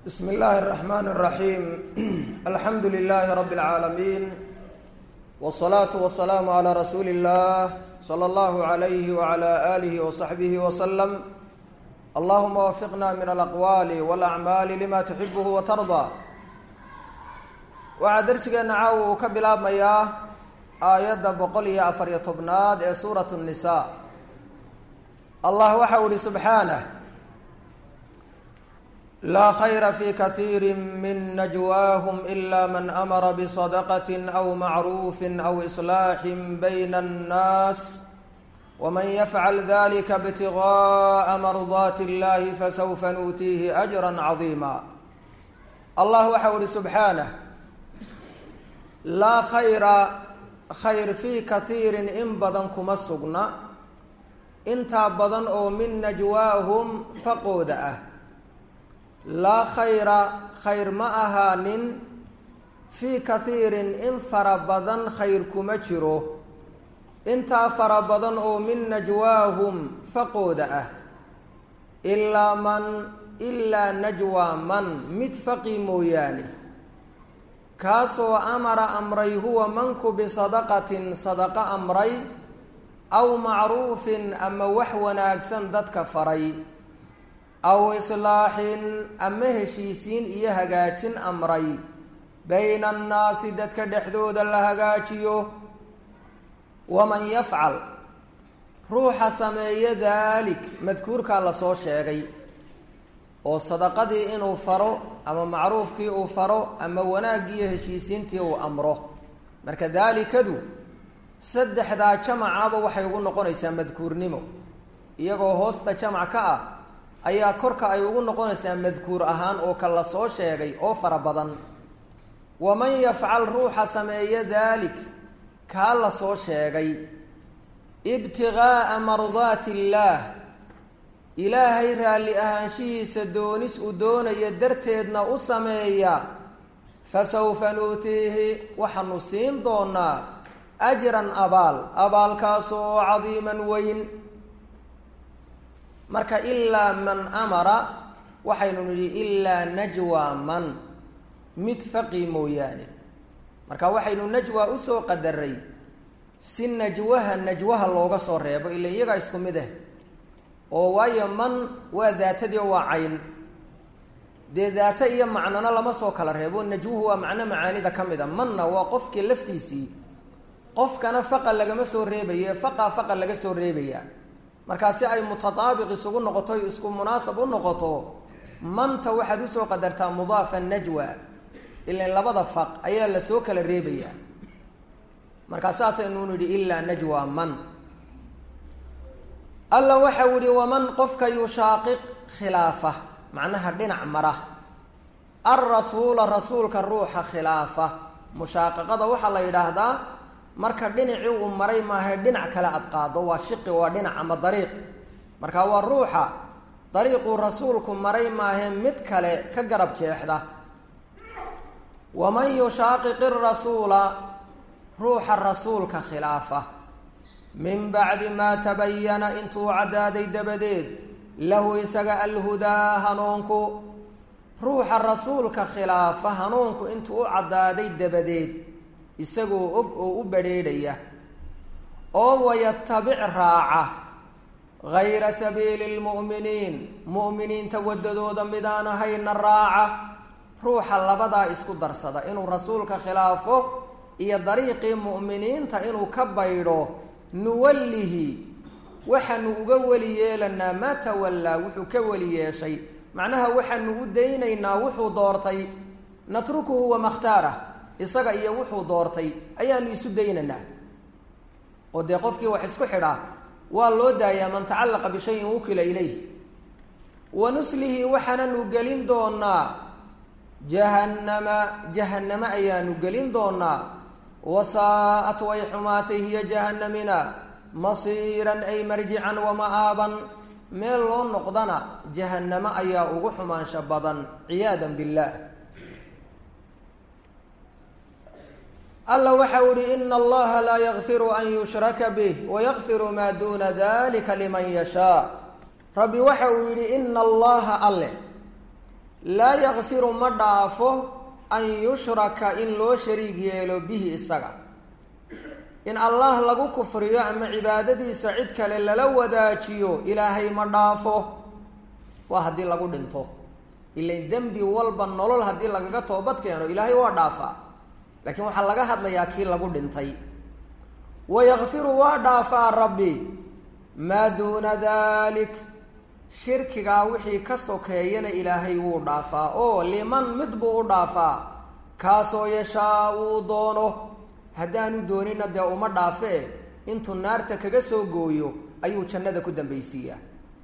bsm اllahi الرحmn الرaحيم alxamdu لlh رb العaalمين والصlaaة والسlاam عlى rasuuli الlah slى اllah عlyh وعlى آlih وصaxbih وsلم allahuma wfiqna min alaqwaal واlأcmaal lma تxibh وtarضى waxaa dersigeena caawa uu ka bilaabmayaa aayadda boqol iyo afariyo tobnaad ee suuraة النisaa allah waxa u ihi subxaanه laa khayra fi kaiiri min najwaahum ila man amara bsadaqati aw macruufi aw islaaxi bayna annaas waman yafcal dalika ibtigaءa mardaati اllahi fasawfa nuutiihi ajra cadiima allah waxa u ihi subxaanah laa khayra khayr fii kaiirin in badan kuma sugna intaa badan oo min najwaahum faqooda ah laa khayra khayr ma ahaanin fii kaiirin in fara badan khayr kuma jiro intaa fara badan oo min najwaahum faqooda ah ilaa man ilaa najwaa man mid faqi mooyaane kaasoo amara amray huwa manku bisadaqatin sadaqo amray aw macruufin ama wax wanaagsan dadka faray aw islaaxin ama heshiisiin iyo hagaajin amray bayna annaasi dadka dhexdooda la hagaajiyo waman yafcal ruuxa sameeyo daalik madkuurkaa lasoo sheegay oo sadaqadii inuu faro ama macruufkii uu faro ama wanaaggii iyo heshiisiintii uu amro marka daalikadu saddexdaa jamacaba waxay ugu noqonaysaa madkuurnimo iyagoo hoosta jamac ka ah ayaa korka ay ugu noqonaysaa madkuur ahaan oo ka la soo sheegay oo fara badan waman yafcal ruuxa sameeya daalik kaa la soo sheegay ibtigaaa mardaati illaah ilaahay raalli ahaanshihiisa doonis uu doonaya darteedna u sameeya fasawfa nuutiihi waxaanu siin doonaa ajran abaal abaalkaasoo cadiiman weyn marka ilaa man amara waxaynu nidhi ilaa najwa man mid faqi mooyaane marka waxaynu najwa usoo qadaray si najwaha najwaha looga soo reebo ila iyagaa isku mid ah oo waayo man waa daatadii oo waa cayn dee daata iyo macnona lama soo kala reebo najwuhu waa macno macaanida ka mid a manna waa qofkii laftiisii qofkana faqa lagama soo reebaye faqa faqa laga soo reebaya markaa si ay mutataabiq isugu noqoto isku munaasab u noqoto manta waxaad usoo qadartaa mudaafa najwa ilan labada faq ayaa lasoo kala reebayaa markaa saasaynu nidhi ilaa najwa man alla waxau yihi waman qofka yushaaqiq khilaafa macnaha dhinac mara alrasuula rasuulka ruuxa khilaafa mushaaqaqada waxaa la yidhaahdaa marka dhinacii uu maray maaha dhinac kale aad qaado waa shiqi waa dhinac ama dariiq marka waa ruuxa dariiquu rasuulku maray maahe mid kale ka garab jeexda waman yushaaqiqi rasuula ruuxa rasuulka khilaafa min bacdi maa tabayana intuu caddaaday dabadeed lahu isaga alhudaa hanuunku ruuxa rasuulka khilaafa hanuunku intuu u caddaaday dabadeed isagoo og oo u badrheedhaya oo wayatabic raaca gayra sabiili lmu'miniin mu'miniinta waddadooda midaan ahayna raaca ruuxa labadaa isku darsada inuu rasuulka khilaafo iyo dariiqii mu'miniinta inuu ka baydho nuwallihi waxaanu uga weli yeelanaa maa tawallaa wuxuu ka weli yeeshay macnaha waxaanu u daynaynaa wuxuu doortay natrukuhu wamakhtaarah isaga iyo wuxuu doortay ayaanu isu daynaynaa oo dee qofkii wax isku xidhaa waa loo daayaa man tacallaqa bishayin wukila ilayh wa nuslihi waxaananu gelin doonaa jahannama jahanname ayaanu gelin doonaa wasaa'at way xumaatay hiya jahannamina masiiran ay marjican wama-aaban meel loo noqdana jahanname ayaa ugu xumaansho badan ciyaadan billaah alla waxau ihi ina allaha laa yakfiru an yushraka bih wayakfiru maa duuna dalika liman yashaa rabbi waxa uu yidhi ina allaha alle laa yakfiru ma dhaafo an yushraka in loo shariig yeelo bihi isaga in allah lagu kufriyo ama cibaadadiisa cid kale lala wadaajiyo ilaahay ma dhaafo waa haddii lagu dhinto ilain dembi walba nolol haddii lagaga toobad keeno ilaahay waa dhaafaa laakiin waxaa laga hadlayaa kii lagu dhintay wayakfiru waa dhaafaa rabbi maa duuna dalik shirkigaa wixii ka sokeeyana ilaahay wuu dhaafaa oo liman mid buu u dhaafaa kaasoo yashaa uu doono haddaanu doonina dee uma dhaafee intuu naarta kaga soo gooyo ayuu jannada ku dambaysiiyaa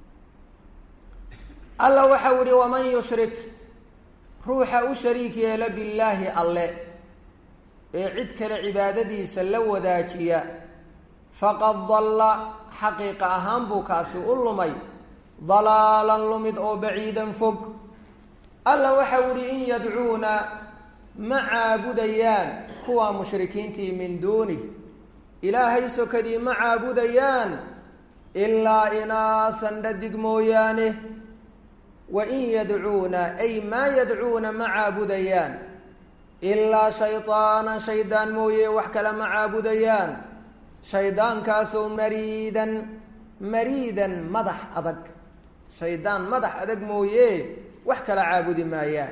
alla waxau ihi waman yushrik ruuxa u shariik yeela billaahi alle ee cid kale cibaadadiisa la wadaajiya faqad dalla xaqiiqa ahaan buu kaasi u lumay dalaalan lumid oo baciidan fog alla waxau ihi in yadcuuna ma caabudayaan kuwa mushrikiintii min duunih ilaahay sokadii ma caabudayaan ilaa inaahan dhadig mooyaane wa in yadcuuna ay maa yadcuuna ma caabudayaan ilaa shaydaanan shaydaan mooye wax kale ma caabudayaan shaydaankaasoo mariidan mariidan madax adag shaydaan madax adag mooye wax kala caabudi maayaan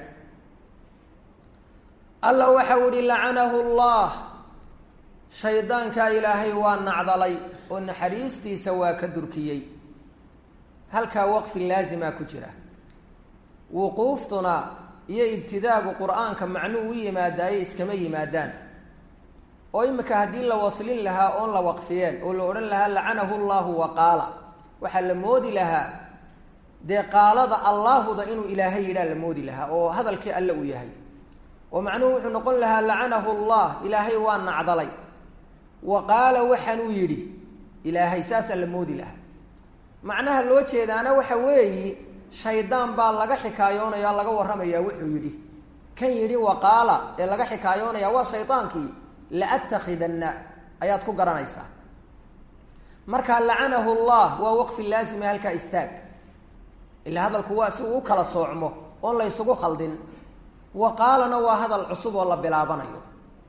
alla waxau ihi lacanahu llah shaydaankaa ilaahay waa nacdalay oo naxariistiisa waa ka durkiyey halkaa waqfi laasimaa ku jira wuquuftuna iyo ibtidaagu qur-aanka macnuu u yimaadaaye iskama yimaadaan oo imika haddii la waslin lahaa oon la waqfiyeen oo la odhan lahaa lacanahu llahu wa qaala waxaa la moodi lahaa dee qaalada allaahuda inuu ilaahay yidhaa la moodi lahaa oo hadalkii alle uu yahay oo macnuhu wuxuu noqon lahaa lacanahu llah ilaahay waa nacdalay wa qaala waxaanuu yidhi ilaahay saasaa la moodi lahaa macnaha loo jeedaana waxa weeyi shaydaan baa laga xikaayoonaya laga warramayaa wuxuu yidhi kan yidhi waqaala ee laga xikaayoonaya waa shaydaankii laatakidanna ayaad ku garanaysaa marka lacanahu llah waa waqfi laazima halkaa istaag ila hadalku waa si uu u kala soocmo oon la ysugu khaldin waqaalana waa hadal cusub oo la bilaabanayo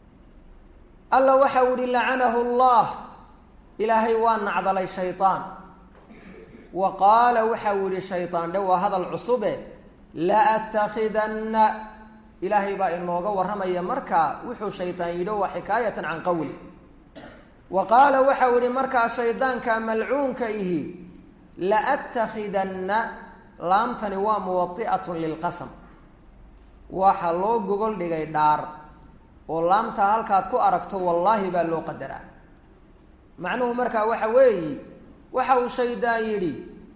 alla waxau ihi lacanahu llah ilaahay waa nacdalay shaydaan wa qaala waxau yihi shaydaan dhe waa hadal cusube laatakidanna ilaahay baa inooga warramaya markaa wuxuu shaydaan yidhi waa xikaayatan can qowli wa qaala waxau yihi markaa shaydaanka malcuunka ihi laatakidanna laamtani waa muwadi'atun lilqasam waxa loo gogol dhigay dhaar oo laamtaa halkaad ku aragto wallaahi baa loo qadaraa macnuhu markaa waxa weeyi waxa uu shaydaan yidhi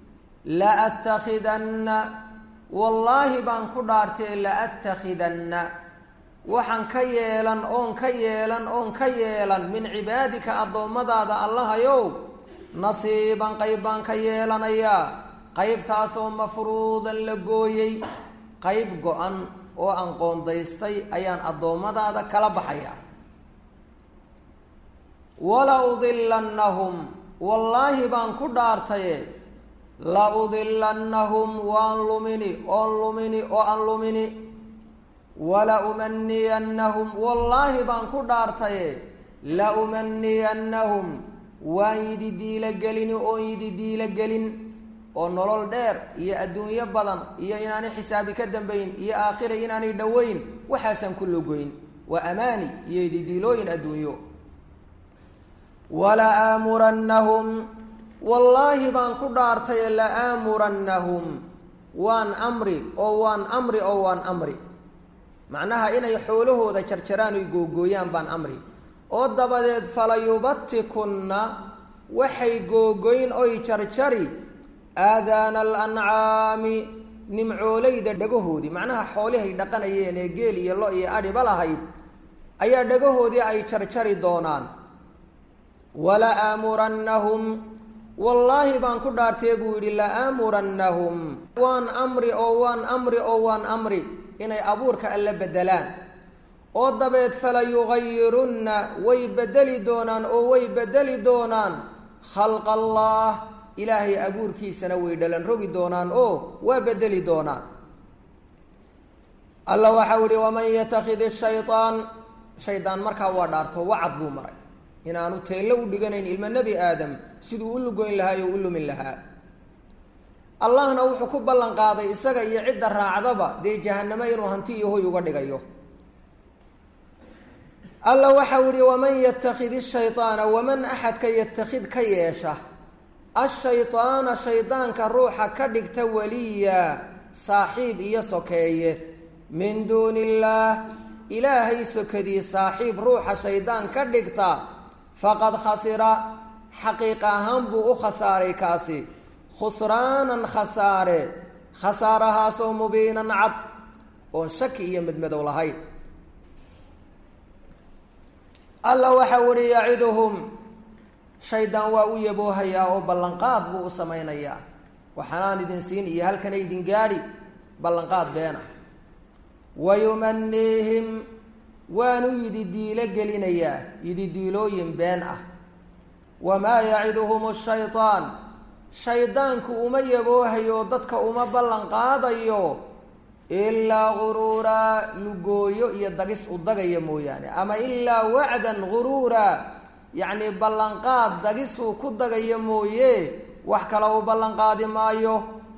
laatakidanna wallaahi baan ku dhaartee laatakidanna waxaan ka yeelan oon ka yeelan oon ka yeelan min cibaadika addoommadaada allahayow nasiiban qayb baan ka yeelanayaa qaybtaasoo mafruudan la gooyey qayb go-an oo aan qoondaystay ayaan addoommadaada kala baxayaa wala udilannahum wallaahi baan ku dhaartaye la udilannahum waan lumini oon lumini oo aan lumini wala umaniyannahum wallaahi baan ku dhaartaye la umaniyannahum waan yidi diilo gelini oon yidi diilo gelin oo nolol dheer iyo adduunyo badan iyo inaanay xisaabi ka dambayn iyo aakhira inaanay dhoweyn waxaasaan ku logoyn waa amaani iyo didiilooyin adduunyo wala aamurannahum wallaahi baan ku dhaartaye la aamurannahum waan amri oo waan amri oo waan amri macnaha inay xoolahooda jarjaraan oy googooyaan baan amri oo dabadeed falayubatikunna waxay googoyn oy jarjari aadaana alancaami nimcoolayda dhagahoodii macnaha xoolihay dhaqanayeen ee geel iyo lo iyo adhiba lahayd ayaa dhagahoodii ay jarjari doonaan wala aamurannahum wallaahi baan ku dhaartee buu yidhi la aamurannahum waan amri oo waan amri oo waan amri inay abuurka alla beddelaan oo dabeed fala yugayirunna way beddeli doonaan oo way beddeli doonaan khalqa allah ilaahay abuurkiisana way dhalan rogi doonaan oo waa bedeli doonaan alla waxau ihi waman yatakid shayaan shaydaan markaa waa dhaarto wacad buu maray inaanu teello u dhiganayn ilmo nebi aadam siduu u lugoyn lahaa iyo u lumin lahaa allahna wuxuu ku ballan qaaday isaga iyo cidda raacdaba dee jahanamo inuu hanti iyo hoy uga dhigayo alla waxau ihi waman yatakid shayطaana waman axadka yatakid ka yeesha ashayطaana shaydaanka ruuxa ka dhigta waliya saaxiib iyo sokeeye min duuni illaah ilaahay sokadii saaxiib ruuxa shaydaan ka dhigta faqad khasira xaqiiq ahaan buu u khasaaray kaasi khusraanan khasaare khasaarahaasoo mubiinan cad oon shaki iyo medmadow lahayn alla waxau ihi yaciduhum shaydaan waa u yaboohayaa oo ballanqaad buu u samaynayaa waxaanaan idin siin iyo halkana idin gaadhi ballanqaad beena wayumaniihim waanu yidi diilo gelinayaa yidi diilooyin been ah wamaa yaciduhum shaytaan shaydaanku uma yaboohayo dadka uma ballan qaadayo ilaa guruuraa lugooyo iyo dagis u dagaya mooyaane ama ilaa wacdan guruura yacni ballanqaad dagisuu ku dagaya mooye wax kale uu ballanqaadi maayo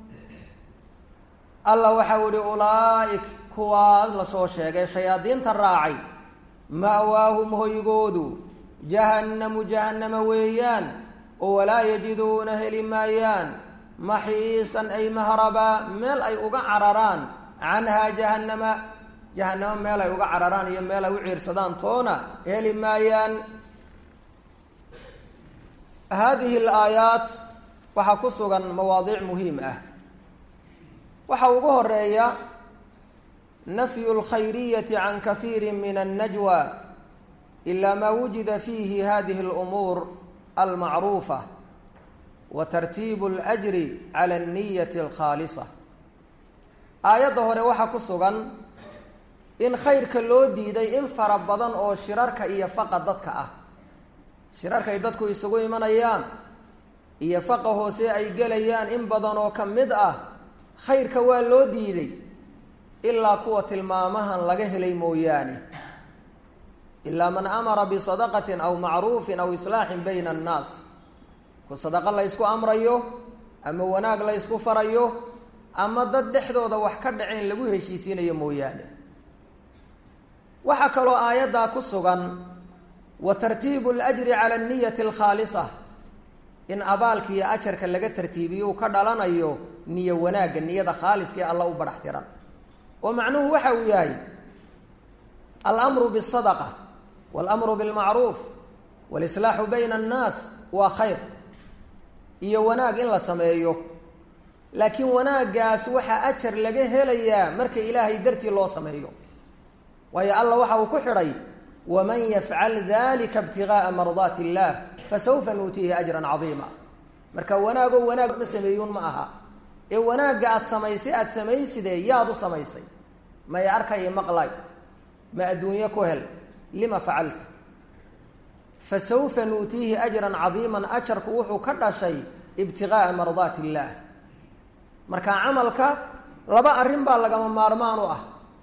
alla waxau ihi ulaaik kuwaas lasoo sheegay shayaadiinta raacay ma'waahum hoygoodu jahannamu jahannama weeyaan oo walaa yajiduuna heli maayaan maxiisan ay mahrabaa meel ay uga cararaan canhaa jahannama jahanamo meel ay uga cararaan iyo meel ay u ciirsadaan toona heli maayaan haadihi alaayaat waxaa ku sugan mawaadiic muhiim ah waxaa ugu horeeya nafyu اlkhayriyati can kaiiri min الnajwa ila ma wujida fiihi hadihi اlumuur almacruufa wa tartiibu اlأjri cala الniyati اlkhaalisa aayadda hore waxaa ku sugan in khayrka loo diiday in fara badan oo shirarka iyo faqa dadka ah shirarkay dadku isugu imanayaan iyo faqa hoose ay gelayaan in badan oo ka mid ah khayrka waa loo diiday ilaa kuwa tilmaamahan laga helay mooyaane ilaa man amara bisadaqatin aw macruufin aw islaaxin bayna annaas ku sadaqo la ysku amrayo ama wanaag la ysku farayo ama dad dhexdooda wax ka dhaceen lagu heshiisiinayo mooyaane waxaa kaloo aayaddaa ku sugan wa tartiibu اlajri cala aniyati alkhaalisa in abaalka iyo ajarka laga tartiibiyo uu ka dhalanayo niyo wanaagga niyada khaaliska ee alla u badhax tiran oo macnuhu waxa uu yahay almru bالsadaqa wاlmru biاlmacruuf wاlislaaxu bayna الnaas waa khayr iyo wanaag in la sameeyo laakiin wanaaggaas waxaa ajar laga helayaa marka ilaahay dartii loo sameeyo waayo alla waxa uu ku xidhay waman yafcal dalika ibtigaaa mardaati اllah fasawfa nuutiihi ajra cadiima marka wanaagoo wanaag ma sameeyuun ma aha ee wanaagga aada samaysay aada samaysidee yaad u samaysay may arkay maqlay ma adduunye ku hel lima facalta fasawfa nuutiihi ajran cadiiman ajarku wuxuu ka dhashay ibtigaaa mardaati illaah marka camalka laba arrin baa lagama maarmaan u ah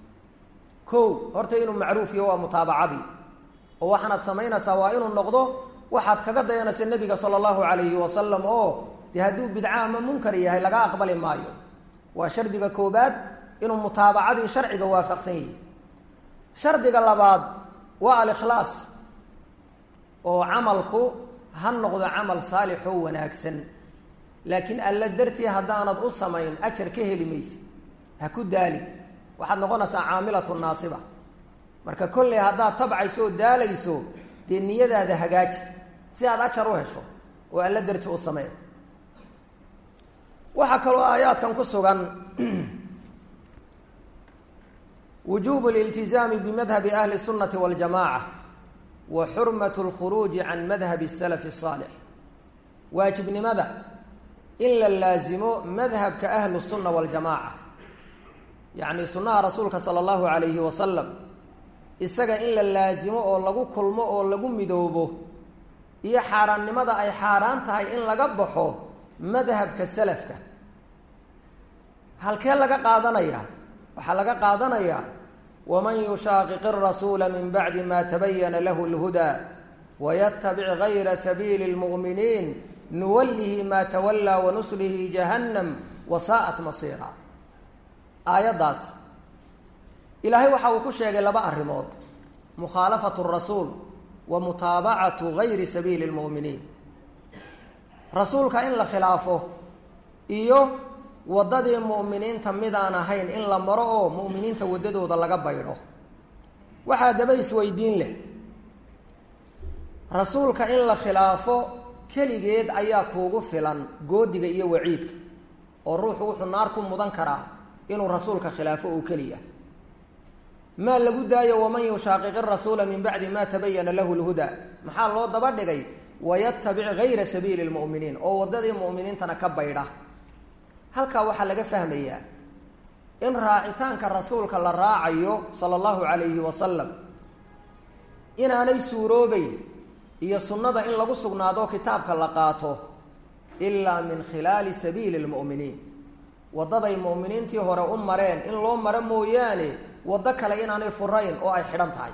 ko horta inuu macruuf yaho waa mutaabacadii oo waxaanaad samaynaysaa waa inuu noqdo waxaad kaga dayanaysa nebiga sala allahu calayhi wasalam oo dee hadduu bidca ama munkar yahay laga aqbali maayo waa shardiga koobaad inuu mutaabacadii sharciga waafaqsan yahi shardiga labaad waa alikhlaas oo camalku ha noqdo camal saalixoo wanaagsan laakiin alla dartii haddaanad u samayn ajar ka heli maysid ha ku daalin waxaad noqonaysaa caamilatu naasiba marka kolley haddaad tabcayso oo daalayso dee niyadaada hagaaji si aad ajar u hesho oo alla dartii u samee waxaa kaloo aayaadkan ku sugan wujuub اliltizaami bimadhabi ahli الsunati wاljamaca wa xurmat اlkhuruuji can madhabi الsalaf الصaalix waajibnimada in la laazimo madhabka ahlu الsuna wاljamaca yacni sunnaha rasuulka sala allahu calayhi wasalam isaga in la laasimo oo lagu kulmo oo lagu midoobo iyo xaaraannimada ay xaaraan tahay in laga baxo madhabka salafka halkee laga qaadanayaa waxaa laga qaadanayaa waman yushaaqiq arasuula min bacdi ma tabayana lahu lhudaa waytabic gayra sabiili lmu'miniin nuwallihi ma tawallaa wanuslihi jahannam wasaa'at masiira aayaddaas ilaahay waxa uu ku sheegay laba arrimood mukhaalafatu rasuul wa mutaabacatu gayri sabiili lmu'miniin rasuulka in la khilaafo iyo waddadii mu'miniinta midaan ahayn in la maro oo mu'miniinta waddadooda laga baydho waxaa daba isweydiin leh rasuulka in la khilaafo keligeed ayaa kuugu filan goodiga iyo waciidka oo ruuxu wuxuu naar ku mudan karaa inuu rasuulka khilaafo oo keliya maa lagu daayo waman yushaaqiq rasuula min bacdi ma tabayana lahu lhudaa maxaa loo daba dhigay wayatabic gayra sabiili lmu'miniin oo waddadii mu'miniintana ka baydha halkaa waxaa laga fahmayaa in raacitaanka rasuulka la raacayo sala allahu calayhi wasalam inaanay suuroobeyn iyo sunnada in lagu sugnaado kitaabka la qaato ilaa min khilaali sabiili lmu'miniin waddaday mu'miniintii hore u mareen in loo maro mooyaane waddo kale inaanay furayn oo ay xidhan tahay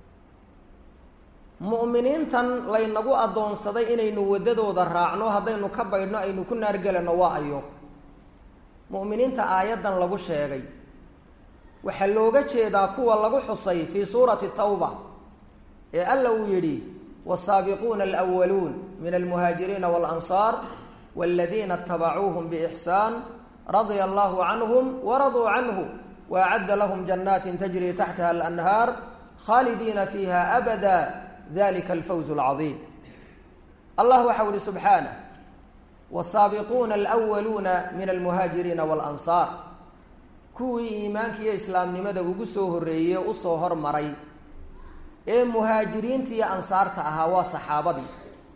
mu'miniintan laynagu addoonsaday inaynu waddadooda raacno haddaynu ka baydhno aynu ku naargelanno waa ayo mu'miniinta aayaddan lagu sheegay waxaa looga jeedaa kuwa lagu xusay fii suurati tawba ee alla uu yidhi wsaabiquuna alwaluun min almuhaajiriina walansaar waladiina itabacuuhum biixsaan radia allahu canhum waraduu canhu waacadda lahum janaatin tajri taxtaha alanhaar khaalidiina fiiha abada dalika alfawz alcadiim allah waxau ihi subxaanah wasaabiquuna alwaluuna min almuhaajiriina walansaar kuwii iimaanka iyo islaamnimada ugu soo horreeyey usoo hormaray ee muhaajiriinta iyo ansaarta ahaa waa saxaabadii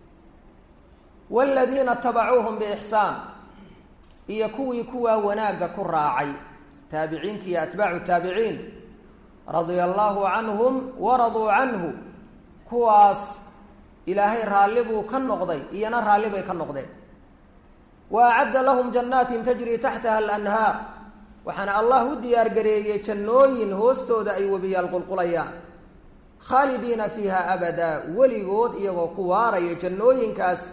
waaladiina tabacuuhum biixsaan iyo kuwii kuwaa wanaagga ku raacay taabiciinta iyo atbaacu taabiciin radia allaahu canhum waraduu canhu kuwaas ilaahay raalli buu ka noqday iyana raalli bay ka noqdeen wa acadda lahum jannaatin tajrii taxtaha alanhaar waxaana allah u diyaargareeyey jannooyin hoostooda ay webiyaal qulqulayaan khaalidiina fiiha abadaa weligood iyagoo ku waaraya jannooyinkaas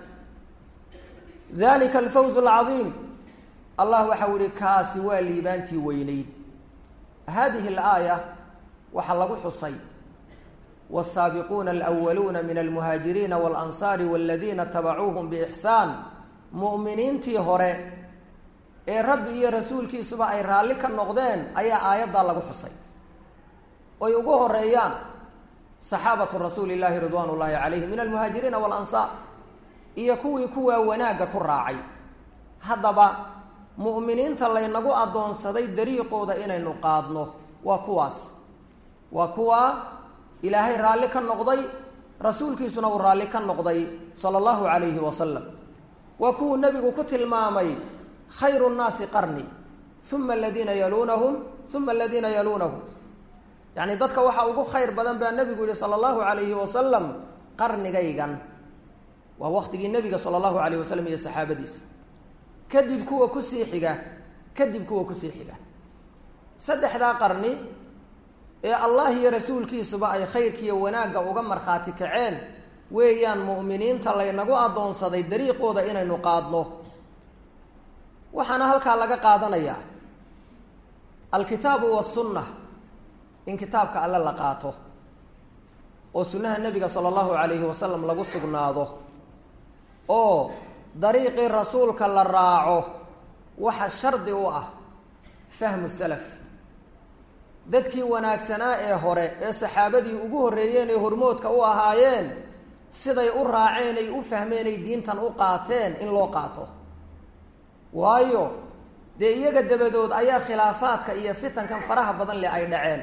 dalika alfawz alcadiim allah waxau ihi kaasi waa liibaantii weyneyd hadihi alaaya waxaa lagu xusay wsaabiquuna alwaluuna min almuhaajiriina walansaari waladiina tabacuuhum biixsaan mu'miniintii hore ee rabbi iyo rasuulkiisuba ay raalli ka noqdeen ayaa aayaddaa lagu xusay oy ugu horeeyaan saxaabatu rasuuli llaahi ridwaan ullaahi calayhi min almuhaajiriina walansaar iyo kuwii kuwaa wanaagga ku raacay haddaba mu'miniinta laynagu addoonsaday dariiqooda inaynu qaadno waa kuwaas waa kuwaa ilaahay raalli ka noqday rasuulkiisuna uu raalli ka noqday sala allahu calayhi wasalam waa kuwuu nebigu ku tilmaamay khayru nnaasi qarni uma aladiina yaluunahum uma aladiina yaluunahum yacni dadka waxaa ugu khayr badan baa nebigu yihi sala allahu calayhi wasalam qarnigaygan waa waktigii nebiga sala allahu calayh wasalam iyo saxaabadiisa kadib kuwa kusii xiga kadib kuwa kusii xiga saddexdaa qarni ee allah iyo rasuulkiisuba ay khayrkiiyo wanaagga uga markhaati kaceen weeyaan mu'miniinta laynagu addoonsaday dariiqooda inaynu qaadno waxaana halkaa laga qaadanayaa alkitaabu wasunna in kitaabka alle la qaato oo sunnaha nebiga sala allahu calayhi wasalam lagu sugnaado oo dariiqii rasuulka la raaco waxa shardi u ah fahmu salaf dadkii wanaagsanaa ee hore ee saxaabadii ugu horreeyeen ee hormoodka u ahaayeen siday u raaceen ay u fahmeen ay diintan u qaateen in loo qaato waayo dee iyaga dabadood ayaa khilaafaadka iyo fitankan faraha badan leh ay dhaceen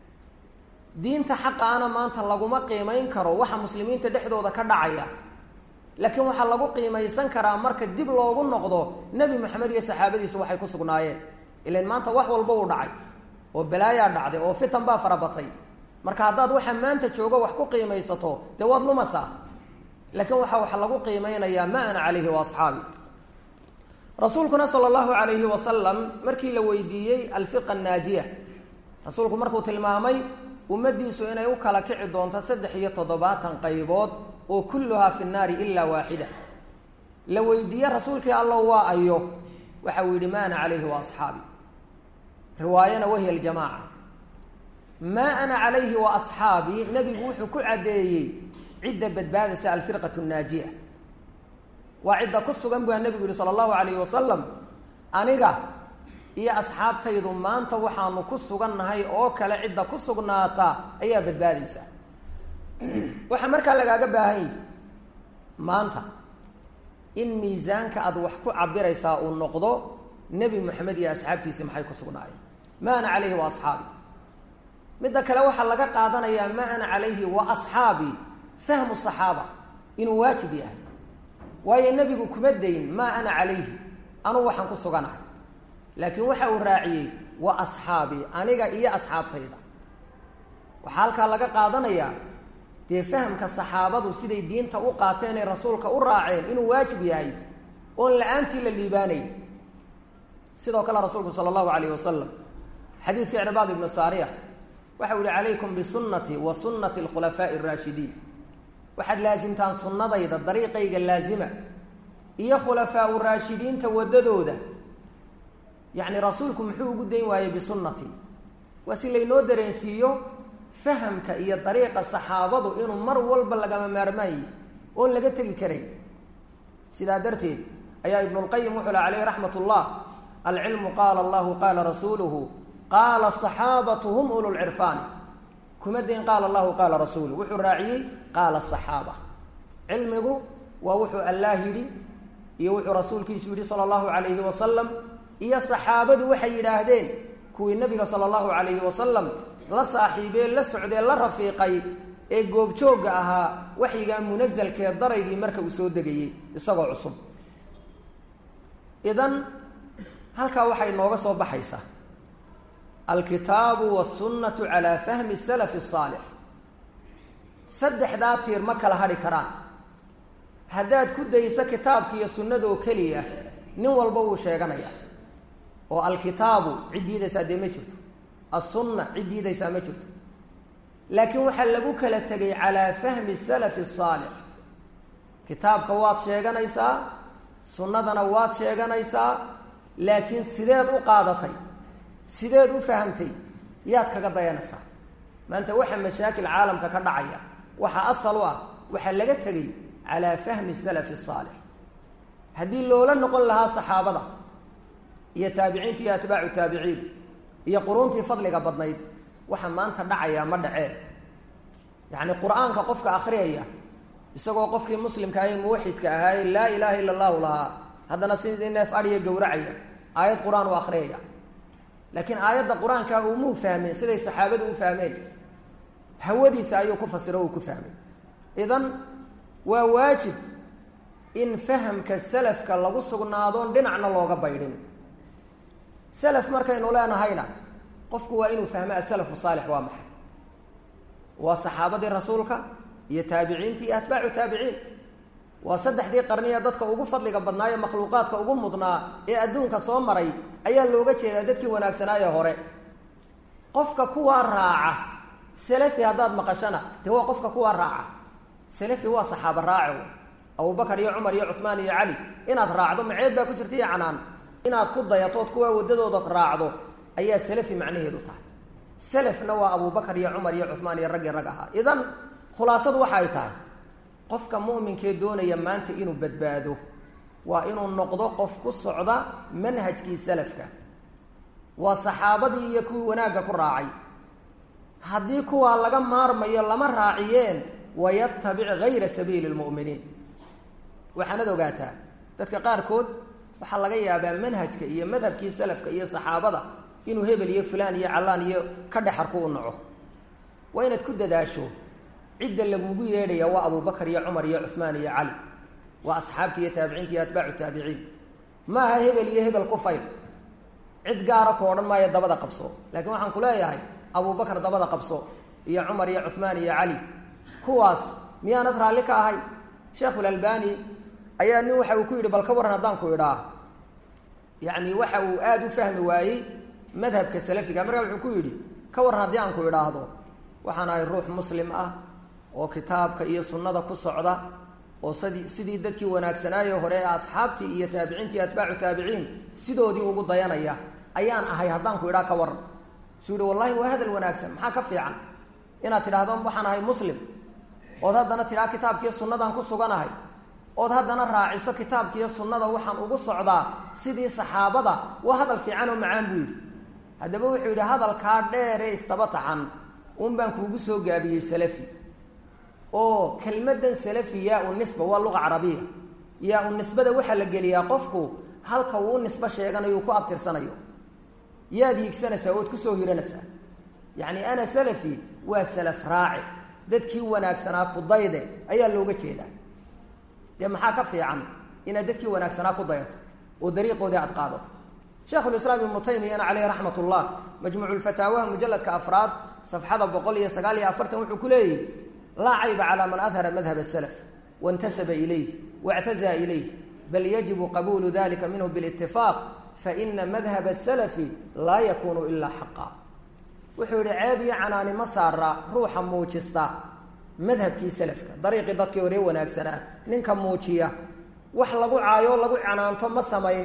diinta xaqaana maanta laguma qiimayn karo waxa muslimiinta dhexdooda ka dhacaya laakiin waxaa lagu qiimaysan karaa marka dib loogu noqdo nebi maxamed iyo saxaabadiisu waxay ku sugnaayeen ilan maanta wax walba uu dhacay oo balaayaa dhacday oo fitan baa farabatay marka haddaad waxa maanta joogo wax ku qiimaysato dee waad lumasaa laakiin waxaa wax lagu qiimeynayaa ma ana calayhi wa asxaabi rasuulkuna sala allahu calayhi wasalam markii la weydiiyey alfirqa annaajiya rasuulku markuu tilmaamay ummaddiisu inay u kala kici doonto saddex iyo toddobaatan qaybood oo kulluhaa fi nnaari ilaa waaxida la weydiiye rasuulkii allow waa ayo waxa uu yidhi ma ana calayhi wa asxaabi riwaayana wahiya aljamaaca maa ana calayhi wa asxaabii nebigu wuxuu ku caddeeyey cidda badbaadaysa alfirqatu annaajiya waa cidda ku sugan bua nebigu yihi sala allahu calayhi wasalam aniga iyo asxaabtaydu maanta waxaanu ku sugannahay oo kale cidda ku sugnaata ayaa badbaadaysa waxaa markaa lagaaga baahan yahi maanta in miisaanka aad wax ku cabiraysaa uu noqdo nebi moxamed iyo asxaabtiisii maxay ku sugnaayeen ma ana calayhi wa asxaabi midda kale waxaa laga qaadanayaa ma ana calayhi wa asxaabi fahmu saxaaba inuu waajib yahay waayo nebigu kuma dayn maa ana calayhi anugu waxaan ku suganahay laakiin waxa uu raaciyey wa asxaabii aniga iyo asxaabtayda waxaa halkaa laga qaadanayaa dee fahamka saxaabadu siday diinta u qaateen ee rasuulka u raaceen inuu waajib yahay oon la-aantii la liibaanayn sidoo kale rasuulku sala allahu alayh wasalam xadiidka icbaad ibnu saariya waxa u yihi calaykum bisunnatii wa sunnati alkhulafaa'i araashidiin waxaad laasimtaan sunnadayda dariiqayga laazima iyo khulafaau raashidiinta waddadooda yacni rasuulku muxuu ugu dayn waayey bisunnatii waa si laynoo dareensiiyo fahamka iyo dariiqa saxaabadu inuu mar walba lagama maarmaan yihi oon laga tegi karayn sidaa darteed ayaa ibnulqayim wuxuu la caleyh raxmat ullah alcilmu qaala allahu qaala rasuuluhu qaala asaxaabatu hum ulu lcirfaani kuma dayn qaala allahu qaala rasuuluhu wuxuu raaciyey qaala asaxaaba cilmigu waa wuxuu allaah yidhi iyo wuxuu rasuulkiisu yidhi sala allahu calayhi wasalam iyo saxaabadu waxay yidhaahdeen kuwii nabiga sala allahu calayhi wasalam la saaxiibee la socdee la rafiiqay ee goobjoogga ahaa waxyigaa munasalkee daraygii marka uu soo degayey isagoo cusub idan halkaa waxay nooga soo baxaysaa alkitaabu wasunnatu calaa fahmi salafi asaalix saddexdaa tiir ma kala hadhi karaan haddaad ku dayso kitaabka iyo sunnadoo keliya nin walba wuu sheeganayaa oo alkitaabu cid diidaysaa dee ma jirto assunna cid diidaysaa ma jirto laakiin waxaa lagu kala tegay calaa fahmi salafi asaalix kitaabka waad sheeganaysaa sunnadana waad sheeganaysaa laakiin sideed u qaadatay sideed u fahamtay yaad kaga dayanaysaa maanta waxa mashaakil caalamka ka dhacaya waxaa asal u ah waxaa laga tegay calaa fahmi salafi asaalix haddii loola noqon lahaa saxaabada iyo taabiciinta iyo atbaacu taabiciin iyo quruuntii fadliga badnayd waxa maanta dhacayaa ma dhaceen yacni qur-aanka qofka akhriyaya isagoo qofkii muslimka ahe muwaxidka ahaaye laa ilaaha illa allahu lahaa haddana sidii neef adhiya gowracaya aayad qur-aan u akhriyaya laakiin aayadda qur-aanka umuu fahmeen siday saxaabadu u fahmeen hawadiisa ayuu ku fasiro uu ku fahmay idan waa waajib in fahamka salafka lagu sugnaadoon dhinacna looga baydhin salaf markaynu leenahayna qofku waa inuu fahmo asalafu saalix waa maxay waa saxaabadii rasuulka iyo taabiciintii iyo atbaacu taabiciin waa saddexdii qarniya dadka ugu fadliga badnaayo makhluuqaadka ugu mudnaa ee adduunka soo maray ayaa looga jeedaa dadkii wanaagsanaaye hore qofka kuwaa raaca salafi haddaad maqashana dee waa qofka kuwaa raaca salafi waa saxaaba raaco abubakar iyo cumar iyo cuhmaan iyo cali inaad raacdo maceeb baa ku jirta iyo canaan inaad ku dayatood kuwaa waddadooda raacdo ayaa salafi macnaheedu tahay salafna waa abubakar iyo cumar iyo cuhmaan iyo raggii rag ahaa idan khulaasadu waxa ay tahay qofka mu'minkee doonaya maanta inuu badbaado waa inuu noqdo qof ku socda manhajkii salafka waa saxaabadii iyo kuwii wanaagga ku raacay haddii kuwaa laga maarmayo lama raaciyeen wayatabic gayra sabiili lmu'miniin waxaanad ogaataa dadka qaarkood waxaa laga yaabaa manhajka iyo madhabkii salafka iyo saxaabada inuu hebel iyo fulaan iyo callaan iyo ka dhexarku u naco waa inaad ku dadaasho cidda lagugu yeedhaya waa abubakar iyo cumar iyo cuhmaan iyo cali waa asxaabtii iyo taabiciinta iyo atbaacu taabiciin ma aha hebel iyo hebel ku fayl cid gaara ku odhan maayo dabada qabso laakiin waxaan ku leeyahay abubakar dabada qabso iyo cumar iyo cuhmaan iyo cali kuwaas miyaanad raalli ka ahay sheekhulalbani ayaa nin waxa uu ku yidhi bal ka warran haddaan ku idhaa yacni waxa uu aada u fahmi waayey madhabka salafiga markaa wuxuu ku yidhi ka warran haddii aan ku idhaahdo waxaan ahay ruux muslim ah oo kitaabka iyo sunnada ku socda oo sidii sidii dadkii wanaagsanaaye hore ee asxaabtii iyo taabiciintii iyo atbaacu taabiciin sidoodii ugu dayanaya ayaan ahay haddaan ku idhaa ka warran suu yihi wallahi waa hadal wanaagsan maxaa ka fiican inaad tidhaahdo waxaan ahay muslim ood haddana tidhaha kitaabkiiyo sunnadaan ku suganahay ood haddana raaciso kitaabkiiyo sunnada waxaan ugu socdaa sidii saxaabada waa hadal fiican oo macaan buu yidhi haddaba wuxuu yidhi hadalkaa dheer ee istaba taxan un baan kuugu soo gaabiyey salafi oo kelmadan salafi yaa u nisba waa luqa carabiya yaa u nisbada waxaa la geliyaa qofku halka uu u nisbo sheeganayo uu ku abtirsanayo yaad hiigsanaysaa ood kusoo hiranaysaa yacni ana salafi waa salaf raaci dadkii wanaagsanaa kudayde ayaa looga jeedaa dee maxaa ka fiican inaad dadkii wanaagsanaa ku dayato oo dariiqoodii aad qaadato sheikhulislaam ibnu taymiyana caleyhi raxmat ullah majmuuculfataawaha mujaladka afraad safxada boqol iyo sagaal iyo afartan wuxuu ku leeyahy laa cayba calaa man adhara madhab asalaf waintasaba ilayh waictazaa ilayh bal yajibu qabuulu dalika minhu bilitifaaq faina madhab asalafi laa yakunu ilaa xaqa wuxuu yihi ceeb iyo canaani ma saara ruuxa muujista madhabkii salafka dariiqii dadkii horee wanaagsanaa ninka muujiya wax lagu caayo lagu canaanto ma samayn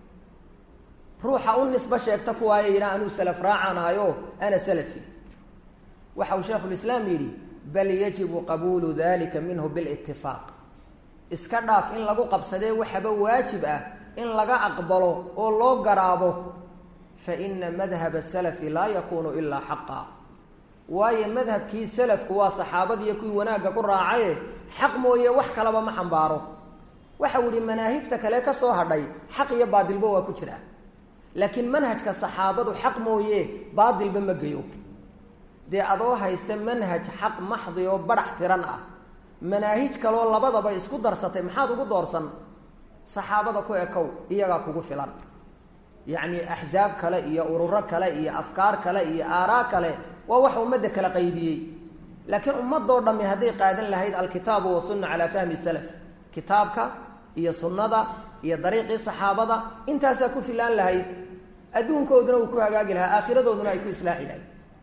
ruuxa u nisbo sheegta kuwaaya yidha anuu salaf raacaan ahayo ana salafi waxa uu sheikhulislaam yidhi bal yajibu qabuulu dalika minhu bilitifaaq iska dhaaf in lagu qabsadee waxaba waajib ah in laga aqbalo oo loo garaabo faina madhaba salafi laa yakunu ilaa xaqa waayo madhabkii salafku waa saxaabadiiyo kuwii wanaagga ku raacaye xaq mooye wax kalaba ma xambaaro waxau yihi manaahijta kale ka soo hadhay xaq iyo baadilba waa ku jiraa laakiin manhajka saxaabadu xaq mooye baadilba ma geyo dee adoo haysta manhaj xaq maxdi oo badhax tiran ah manaahij kaloo labadaba isku darsatay maxaad ugu doorsan saxaabada ku ekow iyagaa kugu filan yacni axsaab kale iyo ururo kale iyo afkaar kale iyo aaraa kale waa waxa ummadda kala qaybiyey laakiin ummadoo dhammi hadday qaadan lahayd alkitaabu wasunna calaa fahmi salaf kitaabka iyo sunnada iyo dariiqii saxaabada intaasaa ku filaan lahayd adduunkooduna uu ku hagaagi lahaa aakhiradooduna ay ku islaaxi lahayd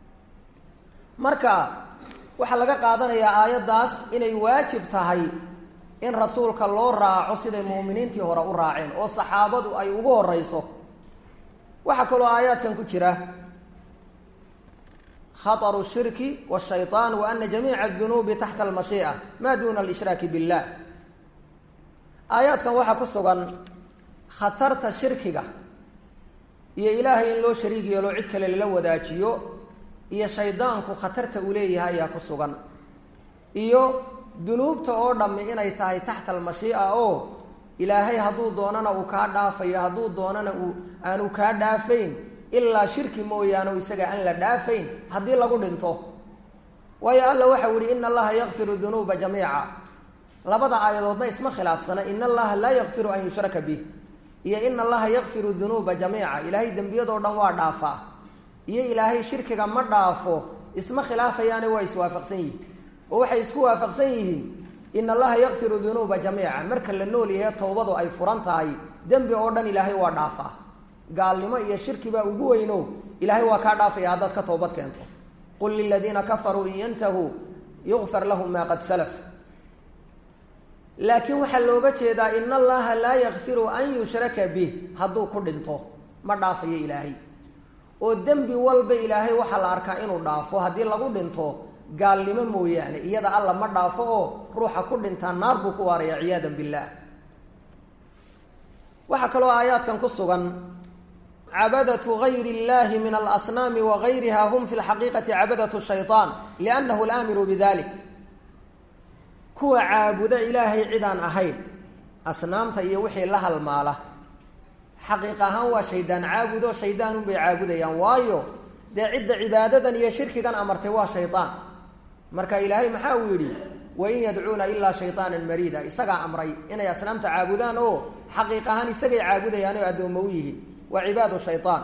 marka waxaa laga qaadanayaa aayaddaas inay waajib tahay in rasuulka loo raaco siday muuminiintii hore u raaceen oo saxaabadu ay ugu horeyso waxaa kaloo aayaadkan ku jira khaطru shirki wالshayطaan wa ana jamiica اdunuubi taxta almashiiئa ma duna alishraaki biاllah aayaadkan waxaa ku sugan khatarta shirkiga iyo ilaahay in loo shariig yeelo cid kale lala wadaajiyo iyo shaydaanku khatarta uu leeyahay ayaa ku sugan iyo dunuubta oo dhammi inay tahay taxta almashii'a oo ilaahay hadduu doonana uu kaa dhaafayo hadduu doonana uu aanu kaa dhaafayn ilaa shirki mooyaane isaga aan la dhaafayn haddii lagu dhinto waayo alla waxau yihi ina allaha yakfiru dunuuba jamiica labada aayadoodna isma khilaafsana ina allaha laa yakfiru an yushraka bih iyo ina allaha yakfiru dunuuba jamiica ilaahay dembiyadoo dhan waa dhaafaa iyo ilaahay shirkiga ma dhaafo isma khilaafayaane waa iswaafaqsan yihiin oo waxay isku waafaqsan yihiin in allaha yakfiru dunuuba jamiica marka la nool yahay towbadu ay furan tahay dembi oo dhan ilaahay waa dhaafaa gaalnimo iyo shirki baa ugu weyno ilaahay waa kaa dhaafaya haddaad ka toobad keento qul liladiina kafaruu in yantahuu yukfar lahum maa qad salaf laakiin waxaa looga jeedaa in allaha laa yakfiru an yushraka bih hadduu ku dhinto ma dhaafayo ilaahay oo dembi walba ilaahay waxaa la arkaa inuu dhaafo haddii lagu dhinto gaalnimo mooyaane iyada alla ma dhaafo oo ruuxa ku dhintaa naar buu ku waaraya ciyaada billaah waxaa kaloo aayaadkan ku sugan cabadatu gayri اllahi min alasnaami wagayriha hum fi lxaqiiqati cabadatu shayطaan liannahu laamiru bidalik kuwa caabuda ilaahay cidaan ahayn asnaamta iyo wixii la halmaala xaqiiq ahaan waa shaydaan caabudo shaydaan unbay caabudayaan waayo dee cidda cibaadadan iyo shirkigan amartay waa shaydaan marka ilaahay maxaa uu yidhi wain yadcuuna ilaa shayطaana mariida isagaa amray inay asnaamta caabudaan oo xaqiiq ahaan isagay caabudayaan oo addoommo u yihiin waa cibaadu shayطaan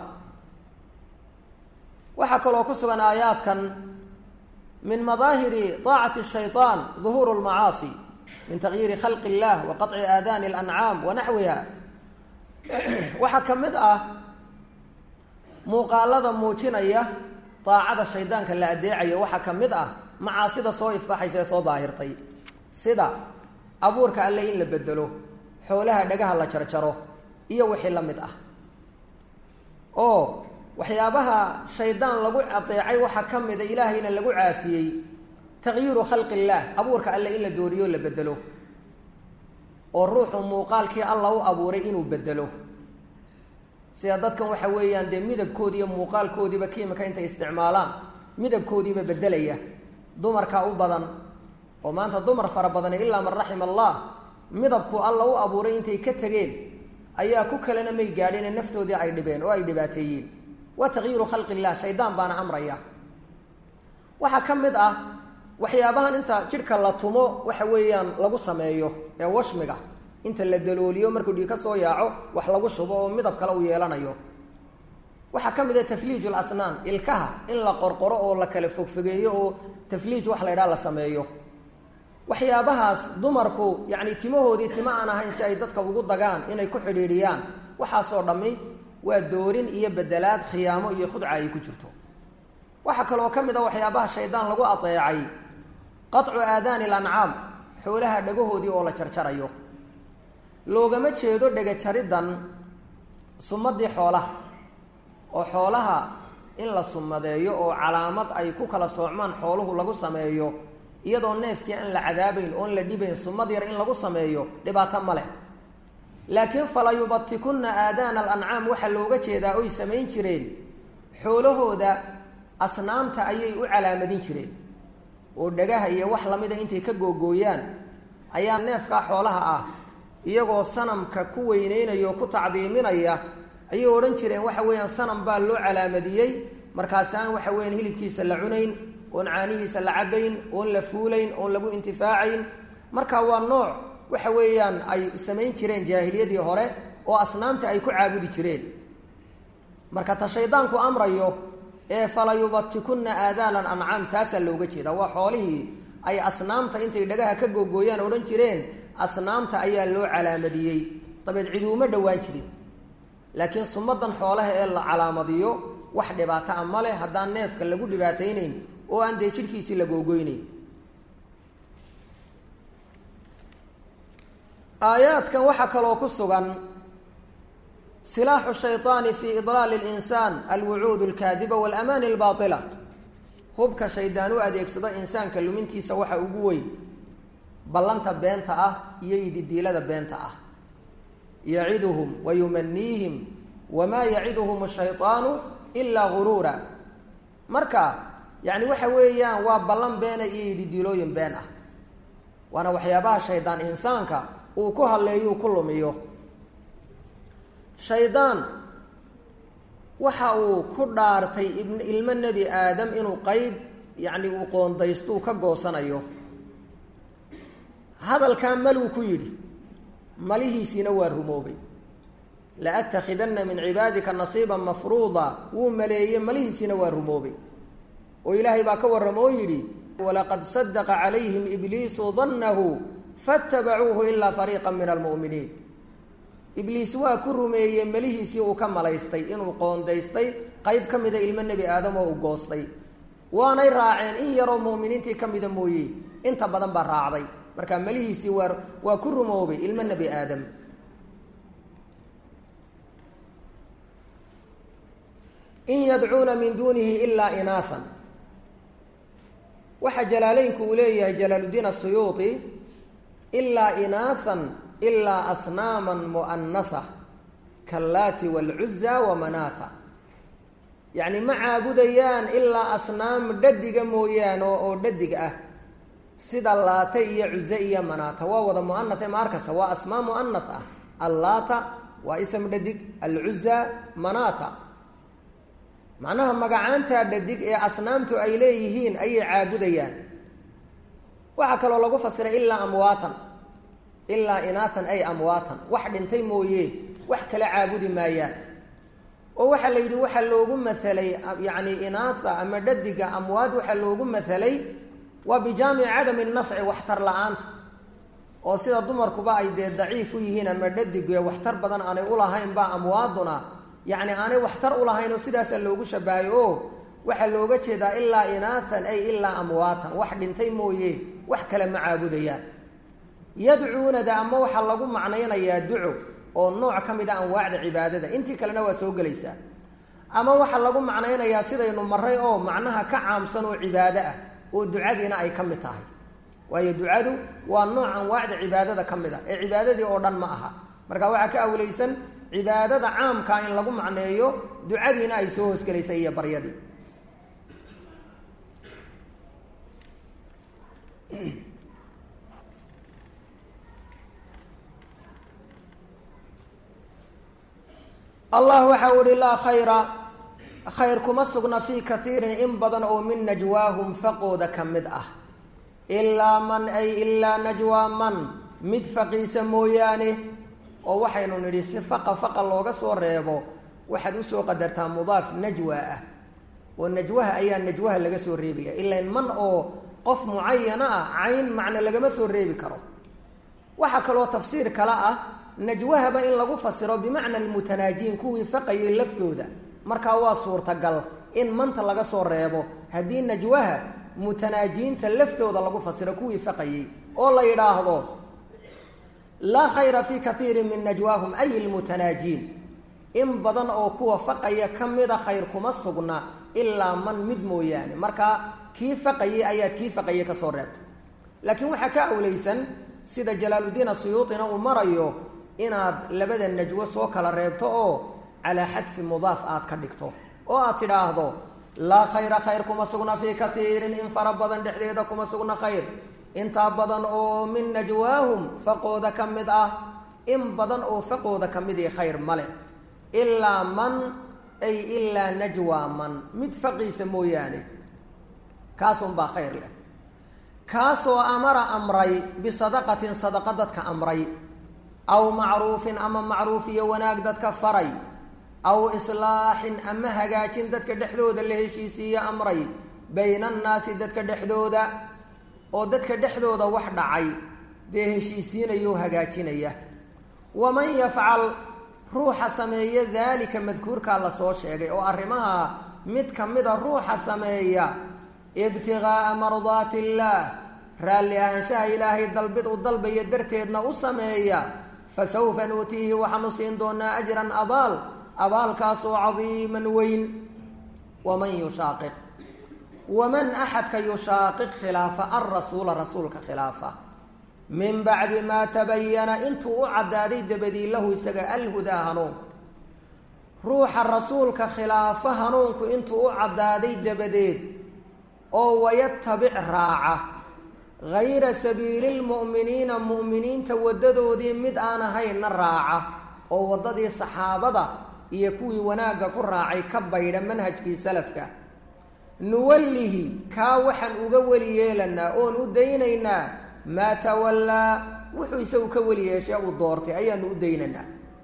waxaa kaloo ku sugan aayaadkan min madaahiri طaacati الshayطaan ظuhuur اlmacaasi min tagyiiri khalqi اllah wa qaطci aadaani اlancaam wa naxwiha waxaa ka mid ah muuqaalada muujinaya daacada shaydaanka la adeecayo waxaa ka mid ah macaasida soo ifbaxaysa ee soo daahirtay sida abuurka alle in la bedelo xoolaha dhagaha la jarjaro iyo wixii la mid ah oo waxyaabaha shaydaan lagu adeecay waxaa ka mida ilaahayna lagu caasiyey taqyiiru khalqi illaah abuurka alle in la dooriyo la bedelo oo ruuxu muuqaalkii alla u abuuray inuu bedelo sida dadkan waxa weeyaan dee midabkoodi iyo muuqaalkoodiiba kiimika intay isticmaalaan midabkoodiiba bedelaya dumarkaa u badan oo maanta dumar fara badani ilaa man raxima allah midabku alla u abuuray intay ka tegeen ayaa ku kalena may gaadheen naftoodii ay dhibeen oo ay dhibaateeyeen waa taqyiiru khalqi illah shaydaan baana amraya waxaa ka mid ah waxyaabahan inta jidhka la tumo waxa weeyaan lagu sameeyo ee washmiga inta la dalooliyo markuu dhiig ka soo yaaco wax lagu shubo oo midab kale u yeelanayo waxaa ka mid ah tafliij lasnaan ilkaha in la qorqoro oo la kala fogfogeeyo oo tafliij wax la ydhaha la sameeyo waxyaabahaas dumarku yacni timahoodii tima aan ahayn si ay dadka ugu dagaan inay ku xidhiidhiyaan waxaasoo dhammi waa doorin iyo bedelaad khiyaamo iyo khudca ay ku jirto waxaa kaloo ka mid a waxyaabaha shaydaan lagu adeecay qaطcu aadaani lancaam xoolaha dhagahoodii oo la jarjarayo loogama jeedo dhega jariddan sumadii xoolaha oo xoolaha in la sumadeeyo oo calaamad ay ku kala soocmaan xooluhu lagu sameeyo iyadoo neefkii aan la cadaabayn oon la dhibayn sumad yar in lagu sameeyo dhibaato ma leh laakiin fala yubatikunna aadaana alancaam waxaa looga jeedaa oy samayn jireen xoolahooda asnaamta ayay u calaamadin jireen oo dhagaha iyo wax lamida intay ka googooyaan ayaa neefkaa xoolaha ah iyagoo sanamka ku weyneynaya oo ku tacdiiminaya ayay odhan jireen waxa weeyaan sanam baa loo calaamadiyey markaasi aan waxa weeyaan hilibkiisa la cunayn oon caanihiisa la cabayn oon la fuulayn oon lagu intifaacayn marka waa nooc waxa weeyaan ay samayn jireen jaahiliyadii hore oo asnaamta ay ku caabudi jireen marka ta shaydaanku amrayo ee fala yubatikunna aadaanan ancaam taasaa looga jeeda waa xoolihii ay asnaamta intay dhagaha ka googooyaan odhan jireen asnaamta ayaa loo calaamadiyey dabeed cidi uma dhowaan jirin laakiin sumadan xoolaha ee la calaamadiyo wax dhibaato a ma leh haddaan neefka lagu dhibaataynayn oo aan dee jidhkiisii la googoynayn aayaadkan waxaa kaloo ku sugan silaaxu shayطaani fi idlaali اlinsaan alwucuud اlkaadiba wاlamaani اlbaطila hubka shaydaan u adeegsado insaanka lumintiisa waxa ugu weyn ballanta beenta ah iyo ididiilada beenta ah yaciduhum wa yumaniihim wamaa yaciduhum الshayطaanu ilaa guruura marka yani waxa weeyaan waa ballan beena iyo ididiilooyin been ah waana waxyaabaha shaydaan insaanka uu ku hadleeyuu ku lumiyo shaydaan waxa uu ku dhaartay ilmo nebi aadam inuu qeyb yacni uu qoondaystuu ka goosanayo hadalkaa maluu ku yidhi malihiisiina waa rumoobay la atakhidanna min cibaadika nasiiban mafruuda wuu maleeyey malihiisiina waa rumoobay oo ilaahay baa ka warrama oo yidhi walaqad sadaqa calayhim ibliisu dannahu faatabacuuhu ilaa fariiqa min almu'miniin ibliis waa ku rumeeyey melihiisii uu ka malaystay inuu qoondaystay qeyb ka mida ilmo nebi aadam oo uu goostay waanay raaceen in yaroo mu'miniintii ka mida mooye inta badan baa raacday marka melihiisii waa waa ku rumoobay ilmo nebi aadam in yadcuuna min duunihi ilaa inaasan waxaa jalaaleynku uu leeyahay jalaaluddiin asuyuuti ilaa inaahan ilaa asnaaman mu'anasa kallaati waalcuza wamanaata yacni ma caabudayaan ilaa asnaam dhadiga mooyaane oo dhadig ah sida laata iyo cuze iyo manaata waa wada mu'anase ma arkasa waa asmaa mu'anas ah allaata waa ism dhadig alcuza manaata macnaha magacaantaa dhadig ee asnaamtu ay leeyihiin ayay caabudayaan waxaa kaloo lagu fasiray ilaa amwaatan ilaa inaatan ay amwaatan wax dhintay mooye wax kala caabudi maayaan oo waxaa la yidhi waxaa loogu masalay yacni inaasa ama dhadiga amwaad waxaa loogu masalay waa bijaamici cadami nafci waxtar la-aanta oo sida dumarkuba ay dee daciif u yihiin ama dhadig waxtar badan aanay ulahayn ba amwaaduna yacni aanay waxtar ulahayn oo sidaasaa loogu shabahay o waxaa looga jeedaa ilaa inaathan ay ilaa amwaatan wax dhintay mooye wax kale ma caabudayaan yadcuunada ama waxaa lagu macnaynayaa duco oo nooc ka mid a anwaacda cibaadada intii kalena waa soo gelaysaa ama waxaa lagu macnaynayaa sidaynu maray oo macnaha ka caamsan oo cibaado ah oo ducadiina ay ka mid tahay waayo ducadu waa nooc anwaacda cibaadada ka mid ah ee cibaadadii oo dhan ma aha marka waxaa ka awleysan cibaadada caamkaa in lagu macneeyo ducadiina ay soo hoosgelaysa iyo baryadii allah waxa u ihi laa khayra khayr kuma sugna fii kaiirin in badan oo min najwaahum faqooda ka mid ah ilaa man ay ilaa najwaa man mid faqiisa mooyaane oo waxaynu nidhi si faqa faqa looga soo reebo waxaad usoo qadartaa mudaaf najwa ah oo najwaha ayaa najwaha laga soo reebaya ilan man oo qof mucayana ah cayn macne lagama soo reebi karo waxaa kaloo tafsiir kale ah najwahaba in lagu fasiro bimacna almutanaajiin kuwii faqayay laftooda markaa waa suurtagal in manta laga soo reebo haddii najwaha mutanaajiinta laftooda lagu fasiro kuwii faqayey oo la yidhaahdo laa khayra fii kaiirin min najwaahum ay lmutanaajiin in badan oo kuwa faqaya ka mida khayr kuma sugna ilaa man mid mooyaane markaa kii faqayey ayaad kii faqaye kasoo reebtay laakiin waxaa ka awleysan sida jalaaludiin asuyuutina uu marayo inaad labada najwo soo kala reebto oo calaa xadfi mudaaf aad ka dhigto oo aad tidhaahdo laa khayra khayr kuma sugna fii kaiirin in fara badan dhexdeeda kuma sugna khayr intaa badan oo min najwaahum faqooda ka mid ah in badan oo faqooda ka mid i khayr male ilaa man ay ilaa najwaa man mid faqiisa mooyaane kaasunbaa khayr leh kaasoo amara amray bisadaqatin sadaqa dadka amray aw macruufin ama macruuf iyo wanaag dadka faray aw islaaxin ama hagaajin dadka dhexdooda la heshiisiiye amray bayna annaasi dadka dhexdooda oo dadka dhexdooda wax dhacay dee heshiisiinayao hagaajinaya waman yafcal ruuxa sameeya daalika madkuurkaa lasoo sheegay oo arrimaha mid ka mida ruuxa sameeya ibtigaaa mardaati illaah raalli ahaanshaha ilaahay dalbid u dalbaya darteedna u sameeya fasawfa nuutiihi waxaanu siin doonaa ajran abaal abaalkaasoo cadiiman weyn waman yushaaqiq waman axadka yushaaqiq khilaafa alrasuula rasuulka khilaafa min bacdi maa tabayana intuu u caddaaday dabadii lahu isaga alhudaa hanuunku ruuxa rasuulka khilaafa hanuunku intuu u caddaaday dabadeed oo wayatabic raaca hayra sabiili lmu'miniina mu'miniinta waddadoodii mid aan ahaynna raaca oo waddadii saxaabada iyo kuwii wanaagga ku raacay ka baydha manhajkii salafka nuwallihi kaa waxaan uga weli yeelanaa oon u daynaynaa maa tawallaa wuxuu isagu ka weli yeeshee uu doortay ayaanu u daynaynaa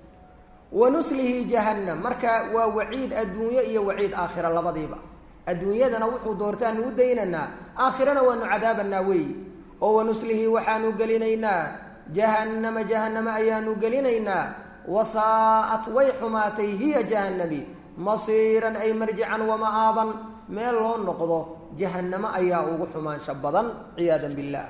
wa nuslihi jahannam marka waa waciid adduunyo iyo waciid aakhira labadiiba adduunyadana wuxuu doortaanu u daynaynaa aakhirana waanu cadaabanaa weeyi oo wanuslihi waxaanu gelinaynaa jahannama jahannama ayaanu gelinaynaa wasaa'at way xumaatay hiya jahannami masiiran ay marjican wama-aaban meel loo noqdo jahannamo ayaa ugu xumaansho badan ciyaadan billaah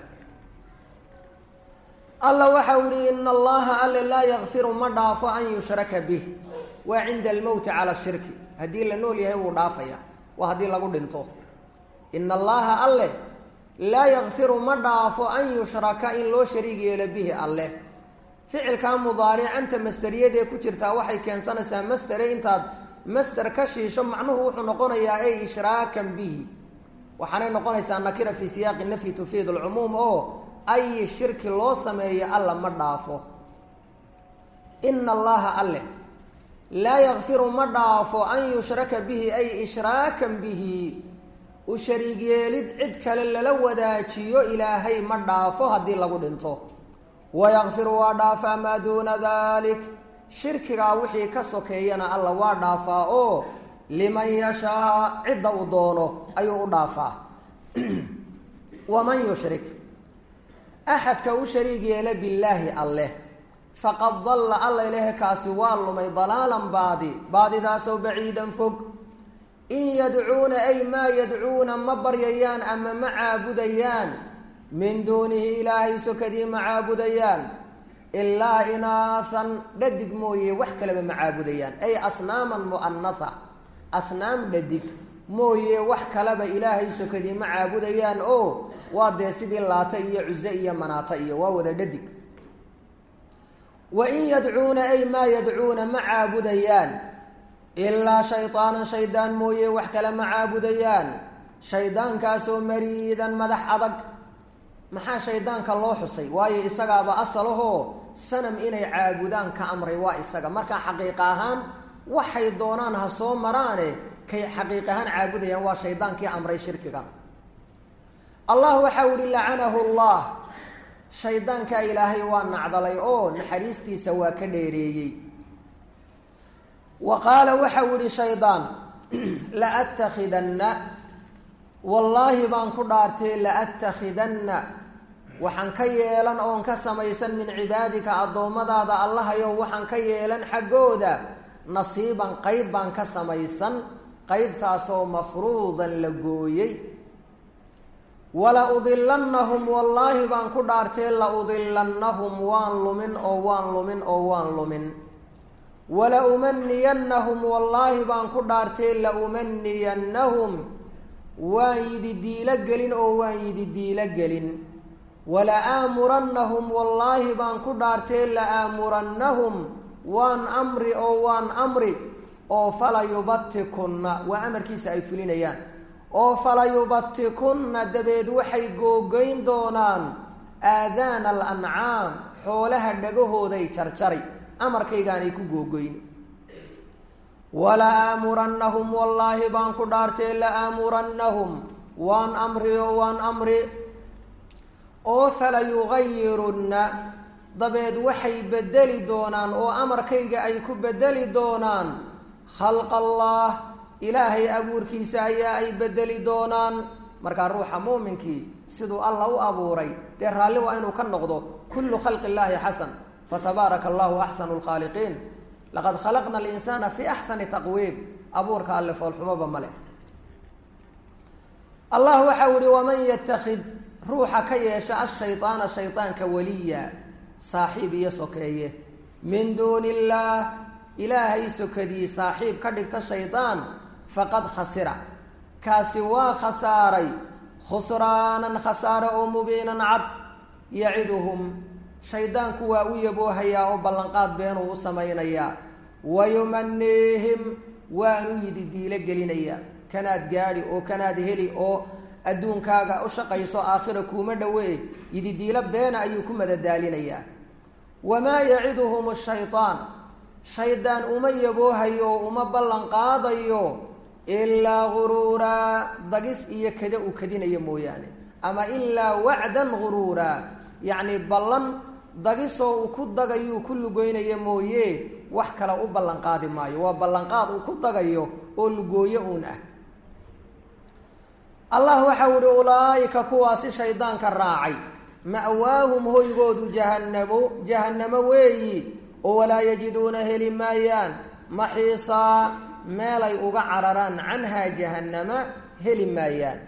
alla waxau yihi ina allaha alle laa yakfiru ma dhaafo an yushraka bih waa cinda almowti cala shirki haddii la nool yahay wuu dhaafaya waa haddii lagu dhinto ina allaha alle laa yakfiru ma dhaafo an yushraka in loo shariig yeelo bihi alleh ficilkaa mudaaricanta masteriyadee ku jirtaa waxay keensanaysaa mastere intaad master ka shiisho macnuhu wuxuu noqonayaa ay ishraakan bihi waxaanay noqonaysaa nakira fii siyaaqi nafyi tufiid alcumuum oo ay shirki loo sameeyo alla ma dhaafo ina allaha alleh laa yakfiru ma dhaafo an yushraka bihi ay ishraakan bihi u shariig yeelid cid kale lala wadaajiyo ilaahay ma dhaafo haddii lagu dhinto wayakfiru waa dhaafaa maa duuna dalik shirkigaa wixii ka sokeeyana alla waa dhaafaa oo liman yashaa cidda uu doono ayuu u dhaafaa waman yushrik axadka u shariig yeela billaahi alleh faqad dalla alla ilahe kaasi waa lumay dalaalan baadi baadidaasoo baciidan fog in yadcuuna ay maa yadcuuna ma baryayaan ama ma caabudayaan min duunihi ilaahay sokadii ma caabudayaan ilaa inaahan dhadig mooye wax kaleba ma caabudayaan ay asnaaman mu'anatha asnaam dhadig mooye wax kaleba ilaahay sokadii ma caabudayaan oo waa dee sidii laata iyo cuse iyo manaata iyo waa wada dhadig wa in yadcuuna ay maa yadcuuna ma caabudayaan ilaa shaydaanan shaydaan mooye wax kale ma caabudayaan shaydaankaasoo mariidan madax adag maxaa shaydaanka loo xusay waayo isagaaba asalahoo sanam inay caabudaan ka amray waa isaga markaa xaqiiq ahaan waxay doonaan ha soo maraane kay xaqiiq ahaan caabudayaan waa shaydaankii amray shirkiga allah waxau ihi lacanahu llah shaydaankaa ilaahay waa nacdalay oo naxariistiisa waa ka dheereeyey wa qaala waxau ihi shaydaan la atakhidanna wallaahi baan ku dhaartay la atakhidanna waxaan ka yeelan oon ka samaysan min cibaadika addoommadaada allahayow waxaan ka yeelan xaggooda nasiiban qayb baan ka samaysan qaybtaasoo mafruudan la gooyey wala udilannahum wallaahi baan ku dhaartee la udilannahum waan lumin oo waan lumin oo waan lumin wala umaniyannahum wallaahi baan ku dhaartee la umaniyannahum waan yidi diilo gelin oo waan yidi diilo gelin wala aamurannahum wallaahi baan ku dhaartee la aamurannahum waan amri oo waan amri oo fala yubatikunna waa amarkiisa ay fulinayaan oo fala yubatikunna dabeed waxay googoyn doonaan aadaana alancaam xoolaha dhagahooday jarjari amarkaygaanay ku googoyn wala aamurannahum wallaahi baan ku dhaartee la aamurannahum waan amri oo waan amri oo fala yugayirunna dabeed waxay bedeli doonaan oo amarkayga ay ku bedeli doonaan khalqa allah ilaahay abuurkiisa ayaa ay bedeli doonaan markaa ruuxa muuminkii siduu alla u abuuray dee raalli waa inuu ka noqdo kullu khalqi illaahi xasan fatabaaraka allahu axsanu lkhaaliqiin laqad khalaqna alinsaana fi axsani taqwiim abuurka alle foolxumoba ma leh allah waxau ihi waman yatakid ruuxa ka yeesha ashaydaana shaydaanka waliya saaxiib iyo sokeeye min duuni illaah ilaahay sokadii saaxiib ka dhigta shaydaan faqad khasira kaasi waa khasaaray khusraanan khasaare oo mubiinan cad yaciduhum shaydaanku waa u yaboohayaa oo ballanqaad beenuu u samaynayaa wayumaniihim waanu yidi diilo gelinayaa kanaad gaadhi oo kanaad heli oo adduunkaaga u shaqayso aakhira kuuma dhowe yidi diilo beena ayuu ku madadaalinayaa wamaa yaciduhum shaydaan shaydaan uma yaboohayo oo uma ballan qaadayo ilaa guruuraa dagis iyo kada uu kadinayo mooyaane ama ilaa wacdan guruuraa yacni ballan dagisoo uu ku dagayuu ku lugoynaya mooye wax kale u ballan qaadi maayo waa ballanqaad uu ku dagayo oo lugooyo uun ah allah waxau ihi ulaaika kuwaasi shaydaanka raacay ma'waahum hoygoodu jahanamo jahannamo weeyi oo walaa yajiduuna heli maayaan maxiisaa meelay uga cararaan canhaa jahannama heli maayaan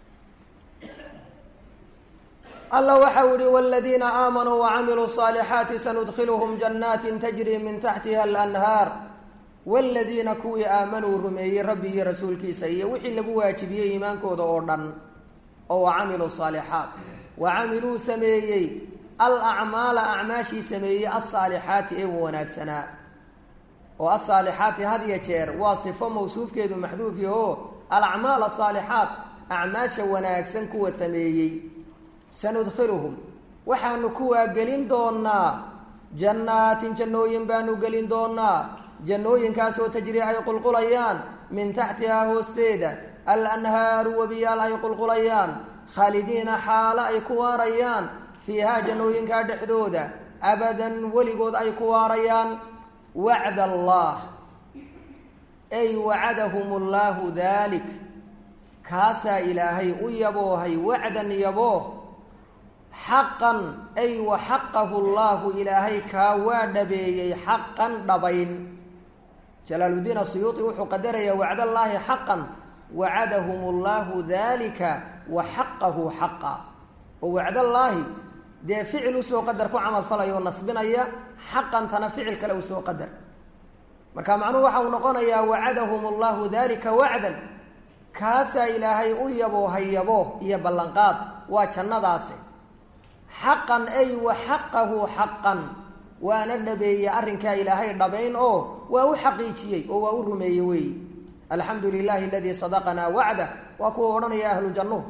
alla waxau ihi wladiina aamanuu wacamiluu صaalixaati sanudkhiluhum jannaati tajri min taxtiha alanhaar wladiina kuwii aamanuu rumeeyey rabbi iyo rasuulkiisa iyo wixii lagu waajibiyey iimaankooda oo dhan oo wacamiluu صaalixaat wacamiluu sameeyey alacmaala acmaashii sameeyey alsaalixaati ee wanaagsanaa oo asaalixaati had ya jeer waa sifo mawsuufkeedu maxduuf yaho alacmaal asaalixaat acmaasha wanaagsan kuwa sameeyey sanudkhiluhum waxaanu kuwaa gelin doonaa jannaatin jannooyin baanu gelin doonaa jannooyinkaasoo tajri ay qulqulayaan min taxtihaa hoosteeda alanhaaru webiyaal ay qulqulayaan khaalidiina xaalo ay ku waarayaan fiihaa jannooyinkaa dhexdooda abadan weligood ay ku waarayaan wacd allah ay wacadahum allaahu dalik kaasaa ilaahay u yaboohay wacdan yabooh xaqan ay wa xaqahu llahu ilaahay kaa waa dhabeeyey xaqan dhabayn jalaaluddiin asuyuuti wuxuu qadarayaa wacdallaahi xaqan wacadahum llahu dalika wa xaqahu xaqa oo wacdallaahi dee ficil usoo qadar ku camal falaya oo nasbinaya xaqantana ficil kale usoo qadar marka macnuhu waxa uu noqonayaa wacadahum allahu dalika wacdan kaasaa ilaahay u yabo hayabo iyo ballanqaad waa jannadaasi xaqan ay wa xaqahu xaqan waana dhabeeyey arrinkaa ilaahay dhabayn oo waa u xaqiijiyey oo waa u rumeeyey weeyi alxamdu lilahi aladii sadaqanaa wacdah waa kuwa odhanaya ahlu jannuhu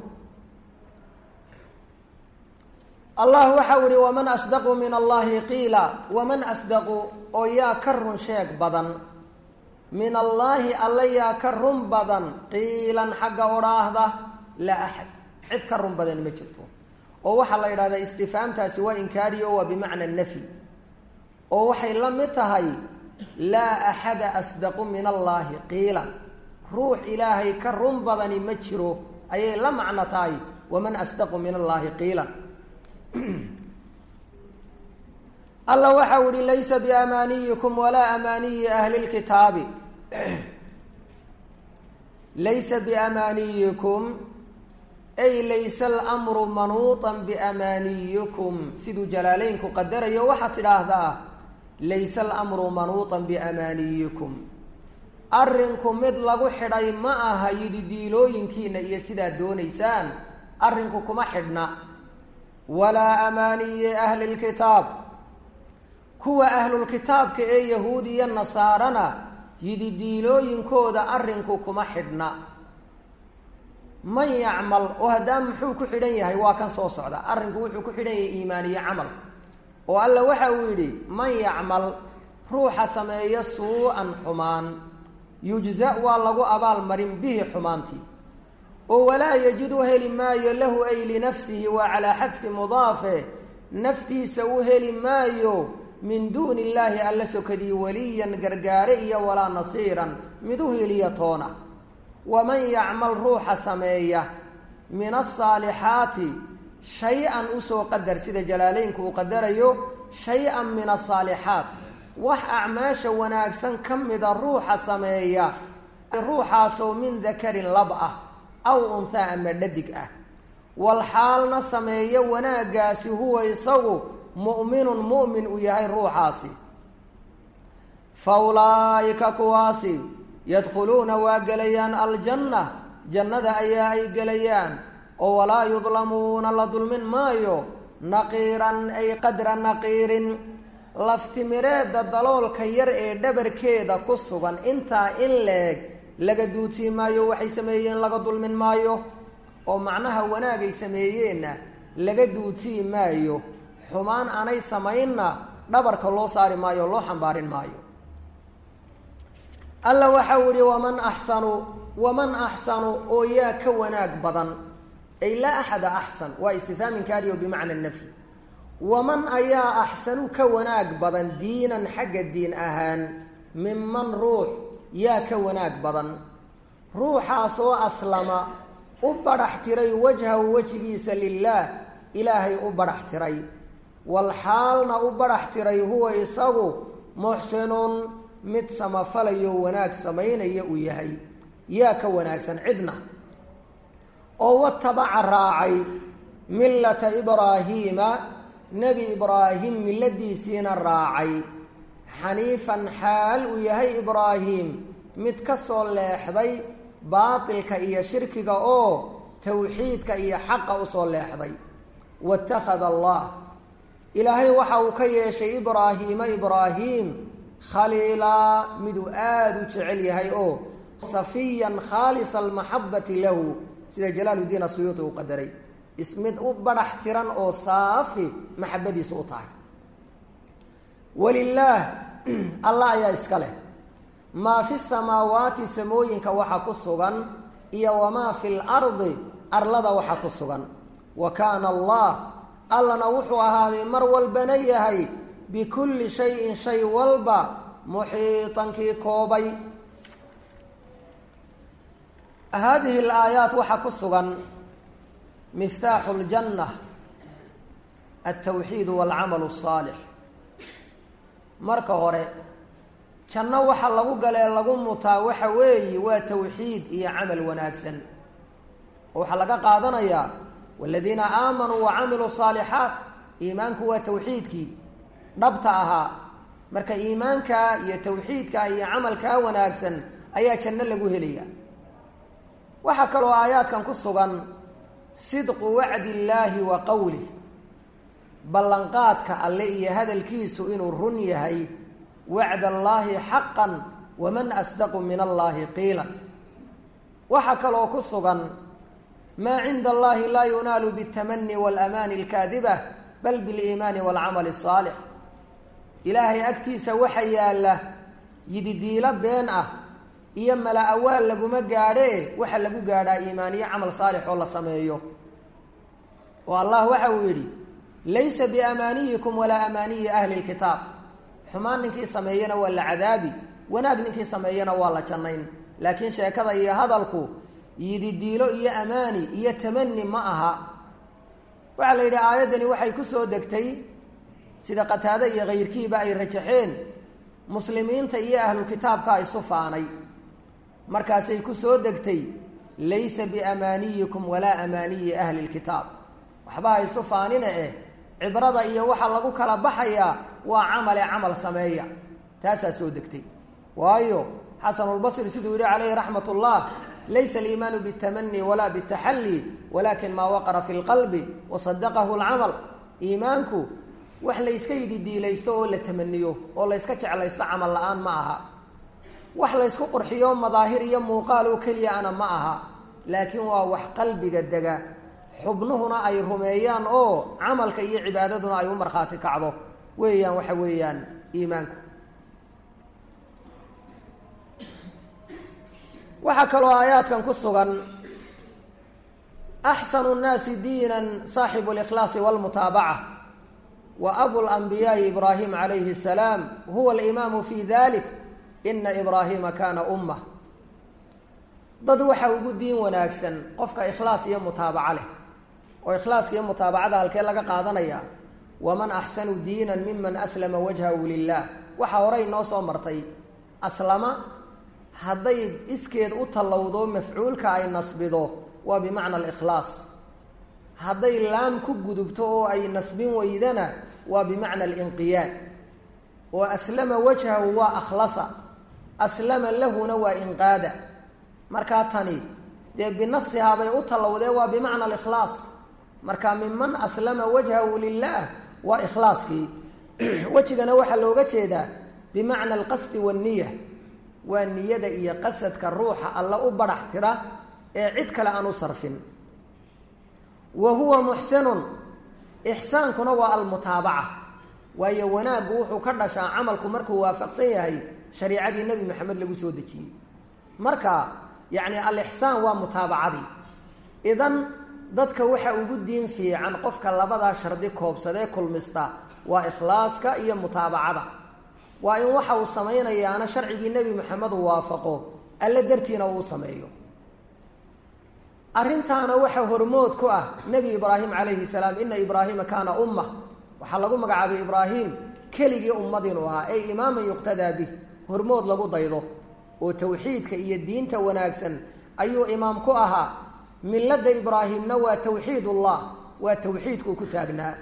allah waxau ihi waman asdaqu min allahi qiila waman asdaqu oo yaa ka run sheeg badan min allaahi alla yaa ka run badan qiilan xagga odhaahda laa axad cid ka run badan ma jirto oo waxaa la yidhahdaa istifaamtaasi waa inkaariyo waa bimacna nafyi oo waxay la mid tahay laa axada asdaqu min allaahi qiilan ruux ilaahay ka run badani ma jiro ayay la macno tahay waman asdaqu min allaahi qiilan alla waxau ihi laysa biamaaniyikum walaa amaaniyi ahli lkitaabi laysa biamaaniyikum ay laysa almru manuuطan biamaaniyikum siduu jalaaleynku qadarayo waxaad tidhaahdaa laysa alamru manuuطan biamaaniyikum arrinku mid lagu xidhay ma aha yidhi diilooyinkiina iyo sidaad doonaysaan arrinku kuma xidhna walaa amaaniyi ahli lkitaab kuwa ahlulkitaabka ee yahuud iyo nasaarana yidhi diilooyinkooda arrinku kuma xidhna man yacmal oo haddaan muxuu ku xidhan yahay waa kan soo socda arrinku wuxuu ku xidhan yahay iimaan iyo camal oo alla waxa uu yidhi man yacmal ruuxa sameeya suu-an xumaan yujza waa lagu abaalmarin bihi xumaantii oo walaa yajid u heli maayo lahu ay linafsihi waa calaa xadfi mudaafe naftiisa u heli maayo min duuni illaahi alla sokadii waliyan gargaare iyo walaa nasiiran mid u heliya toona waman yacmal ruuxa sameeya min asaalixaati shay-an usoo qadar sida jalaaleynku uu qadarayo shay-an min asaalixaat wax acmaasha wanaagsan ka mida ruuxa sameeya ruuxaasoo min dakarin lab ah aw unhaa ama dhadig ah walxaalna sameeya wanaaggaasi huwa isagu mu'minun mu'min uu yahay ruuxaasi fa ulaa'ika kuwaasi yadkhuluuna waa gelayaan aljanna jannada ayaa ay gelayaan oo walaa yudlamuuna la dulmin maayo naqiiran ay qadra naqiirin laftimireedda daloolka yar ee dhabarkeeda ku sugan intaa in leeg laga duutii maayo waxay sameeyeen laga dulmin maayo oo macnaha wanaagay sameeyeenna laga duutii maayo xumaan aanay samaynna dhabarka loo saari maayo o loo xambaarin maayo alla waxau yihi waman axsanu waman axsanu oo yaa ka wanaag badan ay laa axada axsan waa istifhaam inkaariyo bimacna nafyi waman ayaa axsanu ka wanaag badan diinan xagga diin ahaan minman ruux yaa ka wanaag badan ruuxaasoo aslama u badhax tiray wajhahu wejigiisa lilaah ilaahay u badhax tiray walxaalna u badhax tiray huwa isagu muxsinuun mid samafalayo wanaag samaynaya uu yahay yaa ka wanaagsan cidna oo watabaca raacay millata ibraahiima nebi ibraahim milladiisiina raacay xaniifan xaal uu yahay ibraahim mid ka soo leexday baatilka iyo shirkiga oo tawxiidka iyo xaqa usoo leexday watakhada allah ilaahay waxa uu ka yeeshay ibraahiima ibraahim khaliilaa miduu aada u jecel yahay oo safiyan khaalisa almaxabati lahu sida jalaaluddiin asuyuuti uu qadaray ismid u badhax tiran oo saafi maxabadiisu u tahay walilaah allah ayaa iska leh maa fi samaawaati samooyinka waxa ku sugan iyo wamaa fi lardi arlada waxa ku sugan wa kaana allah allana wuxuu ahaaday mar walbana yahay bikulli shayin shay walba muxiitankii koobay haadihi alaayaat waxaa ku sugan miftaaxu ljanna altawxiid waalcamalu asaalix marka hore janno waxa lagu galee lagu mutaa waxa weeye waa tawxiid iyo camal wanaagsan oo waxaa laga qaadanayaa waladiina aamanuu wa camiluu saalixaat iimaanku waa tawxiidkii dhabta ahaa marka iimaankaa iyo tawxiidkaa iyo camalkaa wanaagsan ayaa janno lagu helaya waxaa kaloo aayaadkan ku sugan sidqu wacdi illaahi wa qowlih ballanqaadka alle iyo hadalkiisu inuu run yahay wacd allaahi xaqan waman asdaqu min allaahi qiila waxaa kaloo ku sugan maa cinda allahi laa yunaalu biاtamani waاlamaani اlkaadiba bal biliimaani wاlcamali الsaalix ilaahay agtiisa waxa yaalla yididiilo been ah iyo mala awaal laguma gaadhee waxa lagu gaadhaa iimaaniyo camal saalix oo la sameeyo oo allah waxa uu yidhi laysa biamaaniyikum walaa amaaniyi ahli lkitaab xumaan ninkii sameeyena waa la cadaabi wanaag ninkii sameeyena waa la jannayn laakiin sheekada iyo hadalku yididiilo iyo amaani iyo tamani ma aha waxaa la yidhi aayaddani waxay ku soo degtay sida qataade iyo kayrkiiba ay rajaxeen muslimiinta iyo ahlulkitaabka isu faanay markaasay ku soo degtay laysa biamaaniyikum walaa amaaniyi ahli lkitaab waxba ha isu faanina eh cibrada iyo waxa lagu kala baxayaa waa camale camal sameeya taasaa soo degtay waayo xasanulbasri siduu yihi calayhi raxmat ullah laysa aliimaanu bitamani walaa bitaxalli walakin maa waqara fi lqalbi wasadaqahu lcamal iimaanku wax layska yididiilaysto oo la tamaniyo oo layska jeclaysto camal la-aan ma aha wax laysku qurxiyo madaahir iyo muuqaal oo keliya ana ma aha laakiin waa wax qalbiga dega xubnuhuna ay rumeeyaan oo camalka iyo cibaadaduna ay u markhaati kacdo weeyaan waxa weeyaan iimaanku waxaa kaloo aayaadkan ku sugan axsanu nnaasi diinan saaxibu likhlaasi walmutaabaca wa abu lanbiyaai ibraahim calayhi asalaam huwa alimaamu fi dalik ina ibraahiima kaana ummah dad waxa ugu diin wanaagsan qofka ikhlaas iyo mutaabaco leh oo ikhlaaska iyo mutaabacada halkee laga qaadanaya waman axsanu diinan miman aslama wajhahu lilah waxaa horey noo soo martay aslama hadday iskeed u tallowdo mafcuulka ay nasbido waa bimacna alikhlaas hadday laam ku gudubto oo ay nasbin weydana waa bimacna alinqiyaad oo aslama wajhahu waa akhlasa aslama lahuna waa inqaada markaa tani dee binafsihaa bay u tallowdee waa bimacna alikhlaas marka minman aslama wajhahu lilah waa ikhlaaskii wejigana waxaa looga jeedaa bimacna alqasdi waanniya waa niyada iyo qasadka ruuxa alla u badhax tira ee cid kale aan u sarfin wa huwa muxsinun ixsaankuna waa almutaabaca waayo wanaaggu wuxuu ka dhashaa camalku markuu waafaqsan yahay shariicadii nebi maxamed lagu soo dejiyey marka yacni alixsaan waa mutaabacadii idan dadka waxa ugu diin fiican qofka labadaa shardi koobsadee kulmista waa ikhlaaska iyo mutaabacada waa in waxa uu samaynayaana sharcigii nebi maxamed uu waafaqo alle dartiina uu sameeyo arrintaana waxaa hormood ku ah nebi ibraahim calayhi salaam ina ibraahiima kaana umma waxaa lagu magacaabay ibraahim keligii ummad inuu ahaa ey imaaman yuqtadaa bih hormood lagu daydo oo tawxiidka iyo diinta wanaagsan ayuu imaam ku ahaa milada ibraahimna waa tawxiid ullah waa tawxiidkuu ku taagnaa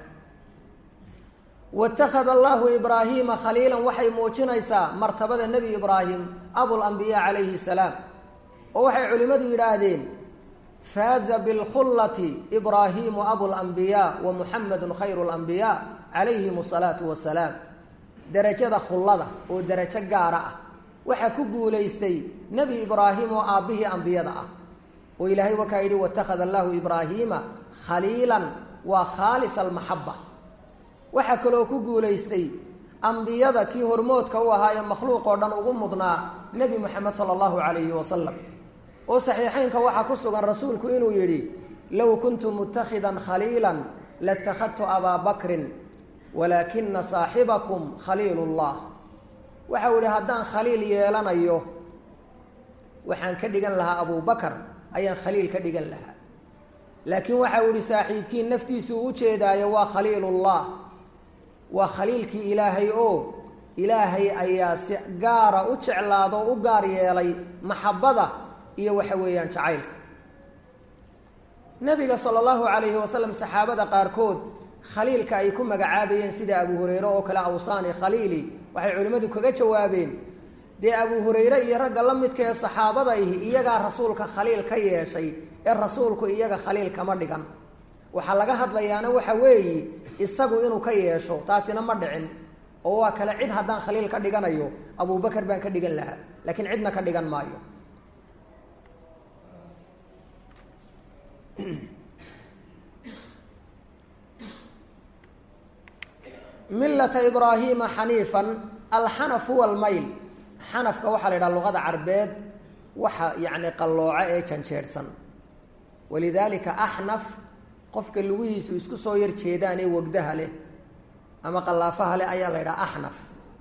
watakhada allahu ibraahiima khaliilan waxay muujinaysaa martabada nebi ibraahim abulambiyaa calayhi salaam oo waxay culimmadu yidhaahdeen faaza bilkhullati ibraahimu abulambiyaa wa muxamedun khayru lambiyaa calayhim asalaatu wasalaam derajada khullada oo derajo gaara ah waxaa ku guulaystay nebi ibraahim oo aabbihii ambiyada ah oo ilaahay wakaa yidhi watakhada allahu ibraahiima khaliilan waa khaalis almaxaba waxaa kaloo ku guulaystay ambiyada kii hormoodka u ahaa ee makhluuq oo dhan ugu mudnaa nebi moxamed sala allahu calayhi wasalam oo saxiixeynka waxaa ku sugan rasuulku inuu yidhi low kuntu mutakhidan khaliilan latakhadtu abaa bakrin walaakina saaxibakum khaliil llah waxau yihi haddaan khaliil yeelanayo waxaan ka dhigan lahaa abubakar ayaan khaliil ka dhigan lahaa laakiin waxa uu ihi saaxiibkii naftiisu u jeedaayo waa khaliilullah waa khaliilkii ilaahay oo ilaahay ayaa si gaara u jeclaado o u gaar yeelay maxabada iyo waxa weeyaan jacaylka nabiga sala allahu calayhi wasalam saxaabada qaarkood khaliilka ay ku magacaabayeen sida abu hureyre oo kale awsaani khaliili waxay culimmadu kaga jawaabeen dee abu hureyre iyo ragga la midka ee saxaabada ihi iyagaa rasuulka khaliil ka yeeshay ee rasuulku iyaga khaliil kama dhigan waxaa laga hadlayaana waxa weeyi isagu inuu ka yeesho taasina ma dhicin oo waa kale cid haddaan khaliil ka dhiganayo abubakar baan ka dhigan lahaa laakiin cidna ka dhigan maayo milata ibraahima xaniifan alxanaf huwa almayl xanafka waxaa la yidhaha luqada carbeed waxa yacni qallooco ee janjeedhsan walidaalika axnaf qofka lugihiisu isku soo yar jeedaan ee wagdaha leh ama qallaafaha leh ayaa la yidhaha axnaf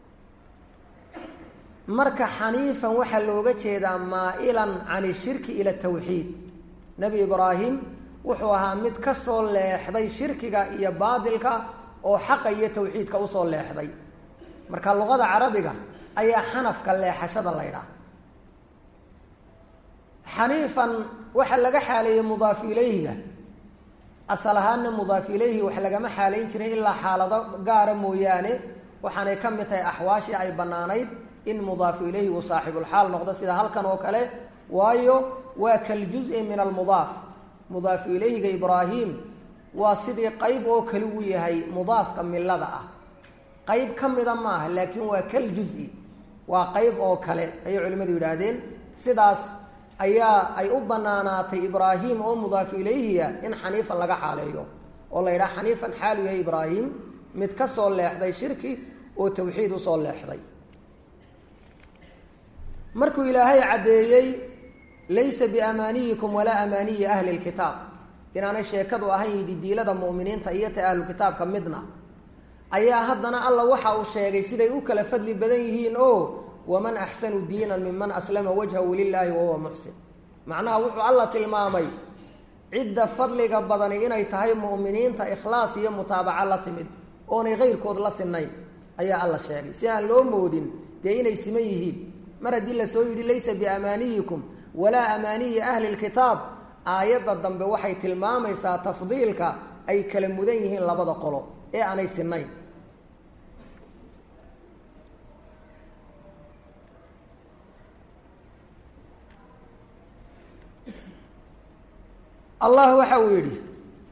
marka xaniifan waxaa looga jeedaa maa'ilan can ishirki ila tawxiid nebi ibraahim wuxuu ahaa mid ka soo leexday shirkiga iyo baadilka oo xaqa iyo tawxiidka usoo leexday marka luqada carabiga ayaa xanafka leexashada la ydhaha xaniifan waxa laga xaaleeyey mudaaf ilayhiga asal ahaana mudaaf ilayhi wax lagama xaalayn jirin ilaa xaalado gaara mooyaane waxaanay ka mid tahay axwaashii ay bannaanayd in mudaafu ilayhi uu saaxibulxaal noqdo sida halkan oo kale waayo waa kaljuzi min almudaaf mudaafu ilayhiga ibraahim waa sidii qeyb oo kale uu yahay mudaafka milada ah qeyb ka mida maaha laakiin waa kaljuzi waa qeyb oo kale ayay culimmadu yidhaahdeen sidaas ayaa ay u banaanaatay ibraahim oo mudaafu ilayhiya in xaniifan laga xaaleeyo oo la yidhaha xaniifan xaalu yahay ibraahim mid ka soo leexday shirki oo tawxiid usoo leexday markuu ilaahay caddeeyey laysa biamaaniyikum walaa amaaniyi ahli lkitaab inaanay sheekadu ahayn yididiilada mu'miniinta iyo ta ahlukitaabka midna ayaa haddana alla waxa uu sheegay siday u kala fadli badan yihiin oo waman axsanu diinan miman aslama wajhahu lilaahi wahuwa muxsin macnaha wuxuu alla tilmaamay cidda fadliga badani inay tahay mu'miniinta ikhlaas iyo mutaabaco la timid oonay keyrkood la sinayn ayaa alla sheegay si aan loo moodin dee inay siman yihiin mar haddii lasoo yidhi laysa biamaaniyikum walaa amaaniyi ahli lkitaab aayadda dambe waxay tilmaamaysaa tafdiilka ay kala mudan yihiin labada qolo ee aanay sinayn allah waxa uu yidhi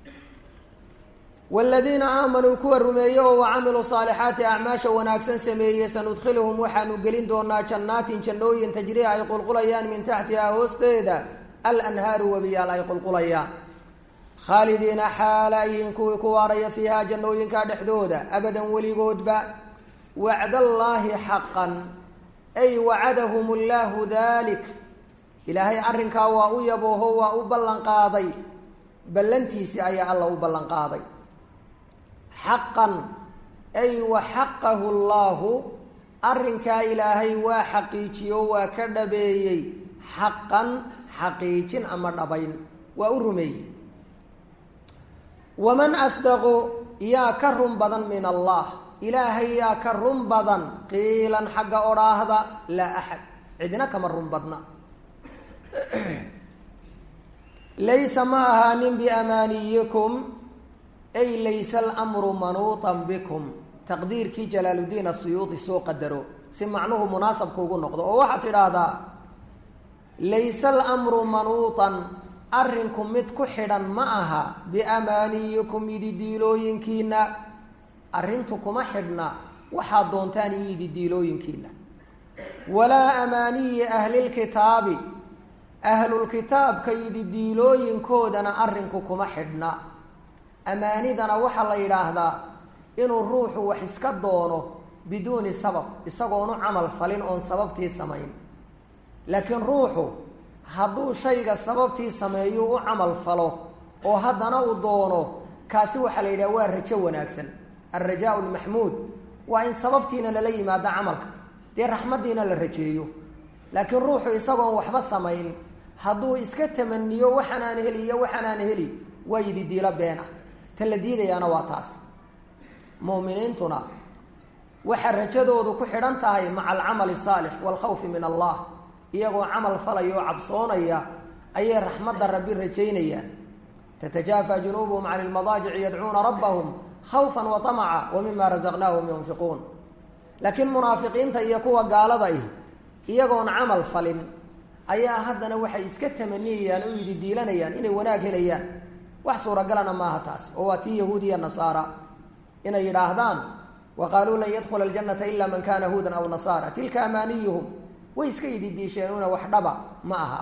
wladiina aamanuu kuwa rumeeye oo wacamiluu saalixaati acmaasha wanaagsan sameeyey sanudkhiluhum waxaanu gelin doonaa jannaatin jannooyin tajrii ay qulqulayaan min taxtihaa hoosteeda alanhaaru webiyaal ay qulqulayaan khaalidiina xaala ayihiin kuwii ku waaraya fiihaa jannooyinka dhexdooda abadan weligoodba wacdallaahi xaqan ay wacadahum llaahu dalik ilaahay arrinkaa waa u yabooho waa u ballanqaaday ballantiisii ayaa alla u ballanqaaday xaqan ay wa xaqahu llaahu arrinkaa ilaahay waa xaqiijiyo waa ka dhabeeyey xaqan xaqiijin ama dhabayn waa u rumeeyey waman asdaqu yaa ka run badan min allah ilaahay yaa ka run badan qiilan xagga odhaahda laa axad cidina kama run badna laysa ma ahaanin biamaaniyikum ay laysa almru manuutan bikum taqdiirkii jalaaluddiin asuyuudi soo qadaro si macnuhu munaasabka ugu noqdo oo waxaad tidhaahdaa laysa almru manuutan arrinku mid ku xidhan ma aha biamaaniyikum ididiilooyinkiina arrintu kuma xidhna waxaad doontaan iyo ididiilooyinkiina walaa amaaniyi ahlilkitaabi ahlulkitaabka yididiilooyinkoodana arrinku kuma xidhna amaanidana waxaa la yidhaahdaa inuu ruuxu wax iska doono biduuni sabab isagoonu camal falin oon sababtii samayn laakiin ruuxu hadduu shayga sababtii sameeyo u camal falo oo haddana uu doono kaasi waxaa la yidhaha waa rajo wanaagsan alrajaau lmaxmuud waa in sababtiina lala yimaado camalka dee raxmaddiina la rajeeyo laakiin ruuxu isagoon waxba samayn hadduu iska tamaniyo waxaanaan heli iyo waxaanaan heli waa yidi diilo beena ta la diidayaana waa taas mu'miniintuna waxaa rajadoodu ku xidhan tahay maca alcamali saalix waalkhawfi min allah iyagoo camal falaya oo cabsoonaya ayay raxmadda rabbi rajaynayaan tatajaafa junuubuhum can ilmadaajici yadcuuna rabbahum khawfan wa tamaca wa mima rasaqnaahum yunfiquun laakiin munaafiqiinta iyo kuwa gaalada ih iyagoon camal falin ayaa haddana waxay iska tamaniyayaan oo yidhi diilanayaan inay wanaag helayaan wax suuragalana maaha taas oo waa tii yahuudiya nasaara inay yidhaahdaan wa qaaluu lan yadkhula aljanata ila man kana huudan aw nasaara tilka amaaniyuhum way iska yidhi diisheenuna wax dhaba ma aha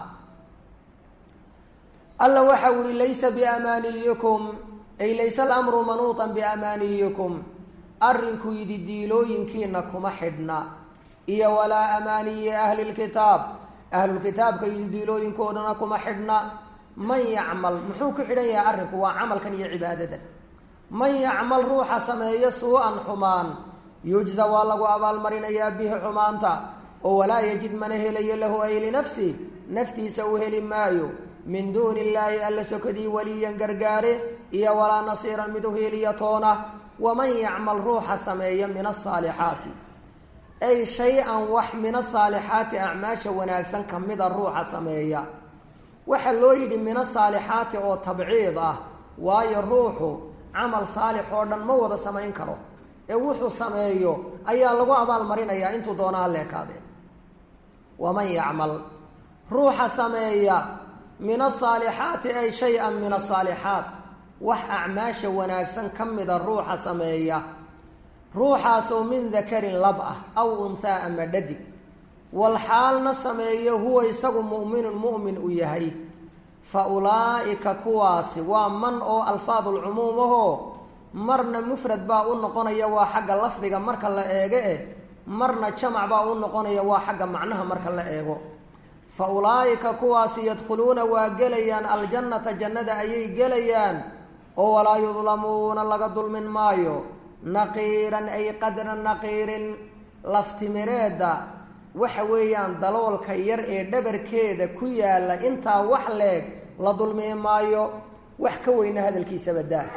alla waxa u ihi laysa biamaaniyikum ay layse alamru manuuطan biamaaniyikum arrinku yidhi diilooyinkiina kuma xidhna iyo walaa amaaniyi ahli lkitaab ahlulkitaabka yidhi diilooyinkoodana kuma xidhna man yacmal muxuu ku xidhan yahay arrinku waa camalkan iyo cibaadadan man yacmal ruuxa sameeyo suu-an xumaan yujza waa lagu abaalmarinayaa bihi xumaanta oo walaa yajid mana helayo lahu ay linafsi naftiisa u heli maayo min duuni illaahi alla sokadii waliyan gargaare iyo walaa nasiiran mid u heliya toona waman yacmal ruuxa sameeya min asaalixaati ay shay-an wax min asaalixaati acmaasha wanaagsan kamida ruuxa sameeya waxaa loo yidhi min asaalixaati oo tabciid ah waayo ruuxu camal saalix oo dhan ma wada samayn karo ee wuxuu sameeyo ayaa lagu abaalmarinayaa intuu doona ha leekaadee waman yacmal ruuxa sameeya min asaalixaati ay shay-an min asaalixaat wax acmaasha wanaagsan ka mida ruuxa sameeya ruuxaasoo min dakarin lab ah aw unhaa ama dhadig walxaalna sameeyo huwa isagu mu'minun mu'min u yahay fa ulaa'ika kuwaasi waa man oo alfaadulcumuum ahoo marna mufrad baa u noqonaya waa xagga lafdiga marka la eego eh marna jamac baa u noqonaya waa xagga macnaha marka la eego fa ulaa'ika kuwaasi yadkhuluuna waa gelayaan aljannata jannada ayay gelayaan oo walaa yudlamuuna laga dulmin maayo naqiiran ay qadra naqiirin laftimireedda waxa weeyaan daloolka yar ee dhabarkeeda ku yaalla intaa wax leeg la dulmi maayo wax ka weyna hadalkiisaba daa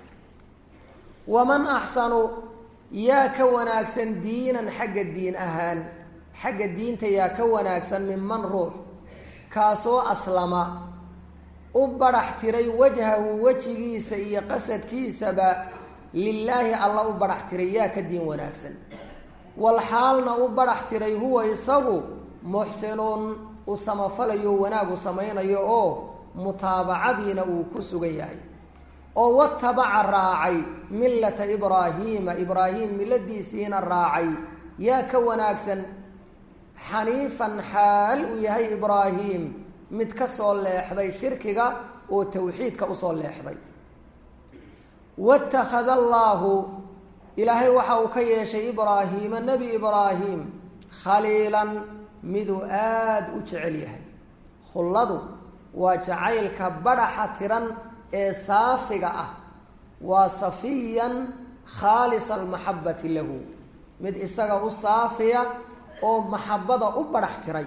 waman axsanu yaa ka wanaagsan diinan xagga diin ahaan xagga diinta yaa ka wanaagsan minman ruux kaasoo aslama u badhax tiray wajhahu wejigiisa iyo qasadkiisaba lilaahi alla u badhax tiray yaa ka diin wanaagsan walxaalna u badhax tiray huwa isagu muxsinuun u samafalayo wanaagu samaynayo oo mutaabacadiina uu ku sugan yahay oo watabaca raacay millata ibraahiima ibraahim miladiisiina raacay yaa ka wanaagsan xaniifan xaal uu yahay ibraahim mid ka soo leexday shirkiga oo tawxiidka usoo leexday watakhada allaahu ilaahay waxa uu ka yeeshay ibraahiima nebi ibraahim khaliilan miduu aada u jecel yahay khulladu waa jacaylka badhaxa tiran ee saafiga ah waa safiyan khaalisa almaxabati lahu mid isaga u saafiya oo maxabada u badhax tiray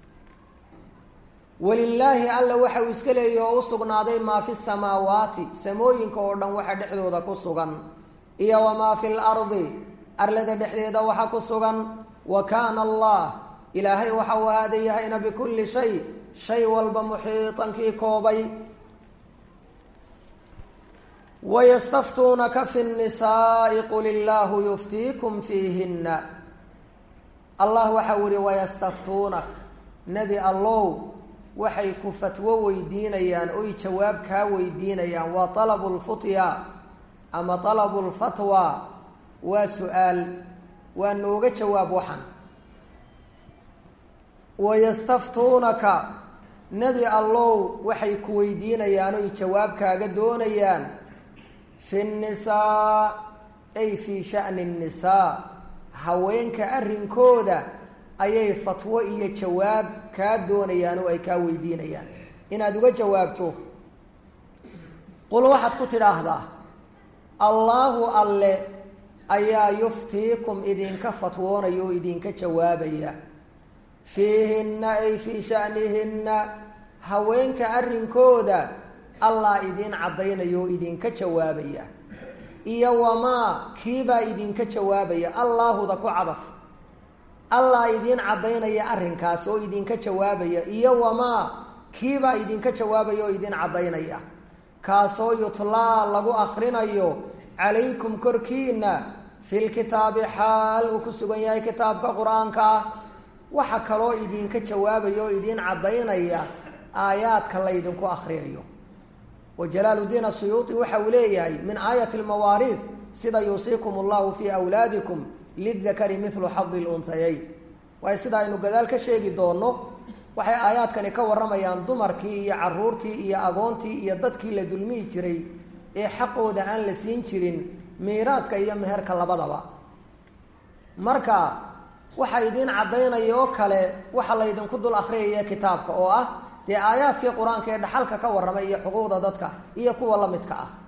walilaahi alla waxa uu iska leeyahy oo u sugnaaday maa fi samaawaati samooyinka oo dhan waxa dhexdooda ku sugan iyo wamaa fi lardi arlada dhexdeeda waxa ku sugan wa kaana allah ilaahay waxa uu ahaada yahayna bikulli shay shay walba muxiitankii koobay wayastaftuunaka fi nnisaai qul illaahu yuftiikum fiihinna allah waxau ihi wayastaftuunak nebi allow waxay ku fatwo weydiinayaan oy jawaab kaa weydiinayaan waa talabu lfutya ama talabu lfatwa waa su-aal waa nooga jawaab waxan wayastaftuunaka nebi allow waxay ku weydiinayaan oy jawaab kaaga doonayaan fi nnisaa ay fii sha'ni nnisaa haweenka arrinkooda ayay fatwo iyo jawaab kaa doonayaan oo ay kaa weydiinayaan inaad uga jawaabto qul waxaad ku tidhaahdaa allaahu alle ayaa yuftiikum idinka fatwoonaya oo idinka jawaabaya fiihinna ay fii sha'nihinna haweenka arrinkooda allah idiin caddaynaya oo idinka jawaabaya iyo wamaa kiibaa idinka jawaabaya allaahuda ku cadaf allah idiin caddaynaya arrinkaas oo idinka jawaabaya iyo wamaa kiibaa idinka jawaabaya oo idin caddaynaya kaasoo yutlaa lagu akrinayo calaykum korkiina filkitaabi xaal uu ku sugan yahay kitaabka qur-aanka ah waxa kaloo idinka jawaabaya oo idiin caddaynaya aayaadka laydinku akriyayo wa jalaaluddiin asuyuuti waxa uu leeyahay min aayati lmawaariid sida yuusiikum allahu fii awlaadikum lidakari milu xadi lunhayayn waayo sida aynu gadaal ka sheegi doonno waxay aayaadkani ka warramayaan dumarkii iyo caruurtii iyo agoontii iyo dadkii la dulmihi jiray ee xaqooda aan la siin jirin miiraadka iyo meherka labadaba marka waxa idiin caddaynaya oo kale waxa laydinku dul akhriyaya kitaabka oo ah dee aayaadkii qur-aanka ee dhaxalka ka warramay iyo xuquuqda dadka iyo kuwa la midka ah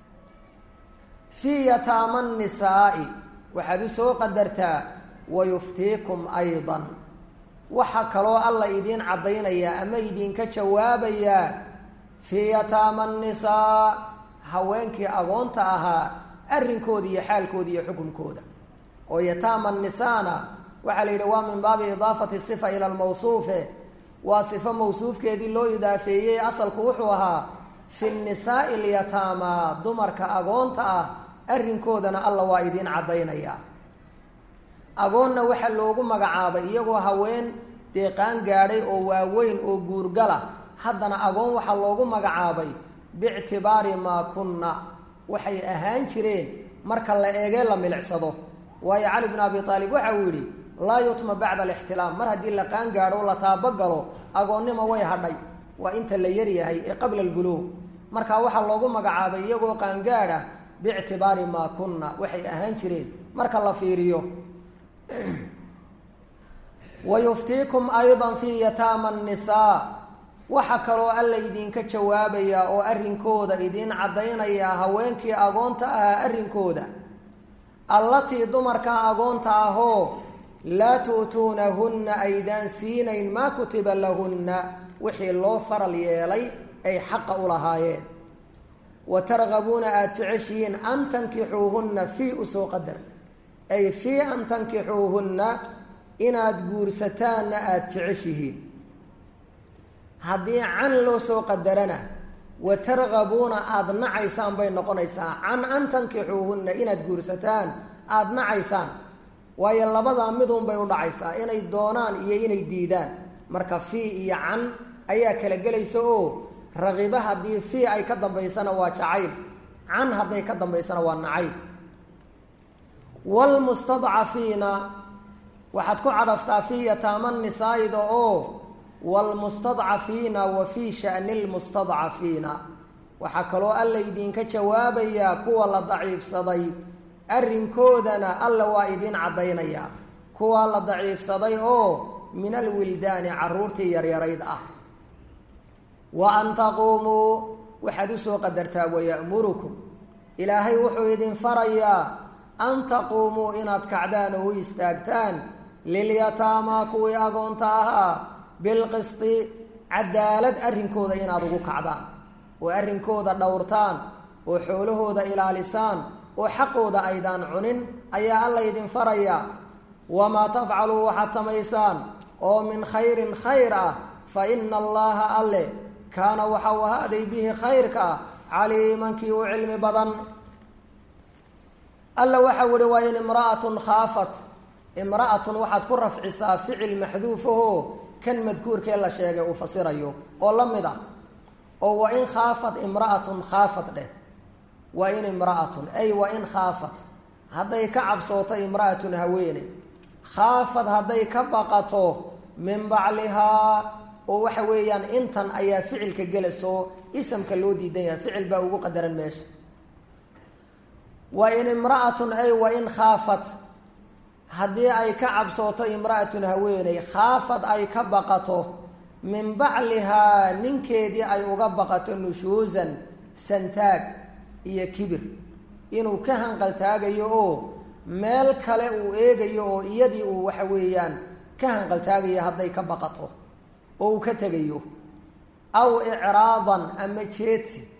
fii yataama nisaai waxaad u soo qadartaa wayuftiikum aydan waxaa kaloo alla idiin caddaynayaa ama idinka jawaabayaa fii yataama nisaa haweenkii agoonta ahaa arrinkooda iyo xaalkooda iyo xukunkooda oo yataama nisaana waxaa la yidhi waa min baabi idaafati sifa ila lmawsuufe waa sifo mawsuufkeedii loo idaafeeyey asalku wuxuu ahaa fi nisaai lyataama dumarka agoonta ah arrinkoodana alla waa idiin caddaynayaa agoonna waxaa loogu magacaabay iyagoo haween deeqaan gaadhay oo waaweyn oo guurgala haddana agoon waxaa loogu magacaabay biictibaari maa kunna waxay ahaan jireen marka la eegee la milicsado waayo cali bn abi aalib waxa uu yidhi laa yutma bacda alixtilaam mar haddii la qaan gaadho o la taabagalo agoonnimo way hadhay waa inta la yaryahay ee qabla albuluug marka waxaa loogu magacaabay iyagoo qaangaadha biictibaari maa kunna waxay ahaan jireen marka la fiiriyo wayuftiikum ayda fii yataama nisaa waxaa kaloo alla idinka jawaabayaa oo arrinkooda idiin caddaynayaa haweenkii agoonta ahaa arrinkooda allatii dumarka agoonta ahoo laa tu'tuunahunna aydaan siinayn maa kutiba lahunna wixii loo faral yeelay ay xaqa u lahaayeen wa targabuuna aada jeceshihiin an tankixuuhunna fii usoo qadar ay fii an tankixuuhunna inaad guursataanna aada jeceshihiin haddii can loo soo qadarana wa targabuuna aada nacaysaan bay noqonaysaa can an tankixuuhunna inaad guursataan aada nacaysaan waayo labadaa midun bay u dhacaysaa inay doonaan iyo inay diidaan marka fii iyo can ayaa kala gelaysa oo ragiba haddii fii ay ka dambaysana waa jacayl can hadday ka dambaysana waa nacayb wlmustadcafiina waxaad ku cadaftaa fii yataama nisaa'ida oo wlmustadcafiina wa fii shani lmustadcafiina waxaa kaloo alla idinka jawaabayaa kuwa la daciifsaday arrinkoodana alla waa idiin caddaynayaa kuwa la daciifsaday oo min alwildaani caruurtii yaryarayd ah wa an taquumuu waxaad usoo qadartaa wayamurukum ilaahay wuxuu idin farayaa an taquumuu inaad kacdaan oo u istaagtaan lilyataamaa kuwii agoonta ahaa bilqisti cadaalad arrinkooda inaad ugu kacdaan oo arrinkooda dhowrtaan oo xoolahooda ilaalisaan oo xaqooda aydaan cunin ayaa alla idin farayaa wamaa tafcaluu waxaad samaysaan oo min khayrin khayr ah fa ina allaha alle kaana waxau ahaaday bihi khayrka caliimankii u cilmi badan alla waxau ihi waa in imra'atun khaafat imra'atun waxaad ku rafcisaa ficil maxduufahoo kan madkuurkee la sheegay uu fasirayo oo la mid ah oo wa in khaafat imra'atun khaafat dheh wa in imra'atun ay wa in khaafat hadday ka cabsooto imra'atun haweene khaafad hadday ka baqato min baclihaa oo waxa weeyaan intan ayaa ficilka gelasoo isamka loo diidan yahay ficil baa ugu qadaran meesha wa in imra'atun ay wa in khaafat haddii ay ka cabsooto imra'atun haweeney khaafad ay ka baqato min baclihaa ninkeedii ay uga baqato nushuusan santaag iyo kibir inuu ka hanqaltaagayo oo meel kale uu eegayo oo iyadii uu waxa weeyaan ka hanqaltaagayo hadday ka baqato oo uu ka tegayo aw icraadan ama jeedsi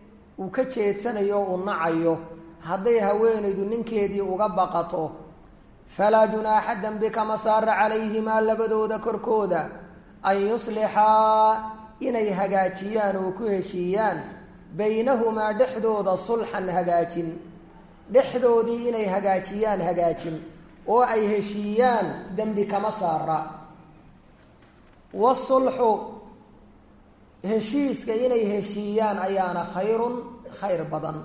uu ka jeedsanayo uu nacayo hadday haweenaydu ninkeedii uga baqato falaa junaaxa dembi kama saara calayhimaa labadooda korkooda an yuslixaa inay hagaajiyaan oo ku heshiiyaan baynahumaa dhexdooda sulxan hagaajin dhexdoodii inay hagaajiyaan hagaajin oo ay heshiiyaan dembi kama saara wasulxu heshiiska inay heshiiyaan ayaana khayrun khayr badan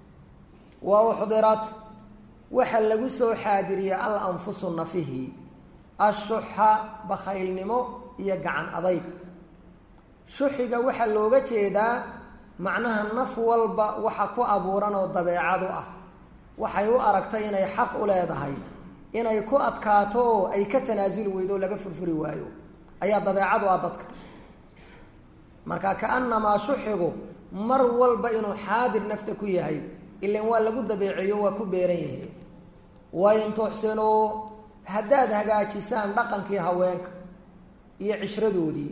wa uxdirat waxaa lagu soo xaadiriyey al anfusu nafihi ashuxa bakhaylnimo iyo gacan adayg shuxiga waxaa looga jeedaa macnaha naf walba waxa ku abuuran oo dabeecadu ah waxay u aragtay inay xaq u leedahay inay ku adkaato oo ay ka tanaasuli weydo oo laga furfuri waayo ayaa dabeecadu ah dadka marka kaanamaa shuxigu mar walba inuu xaadir nafta ku yahay ilan waa lagu dabeeceeyo waa ku beeran yihiin wain tuxsinuu haddaad hagaajisaan dhaqankii haweenka iyo cishradoodii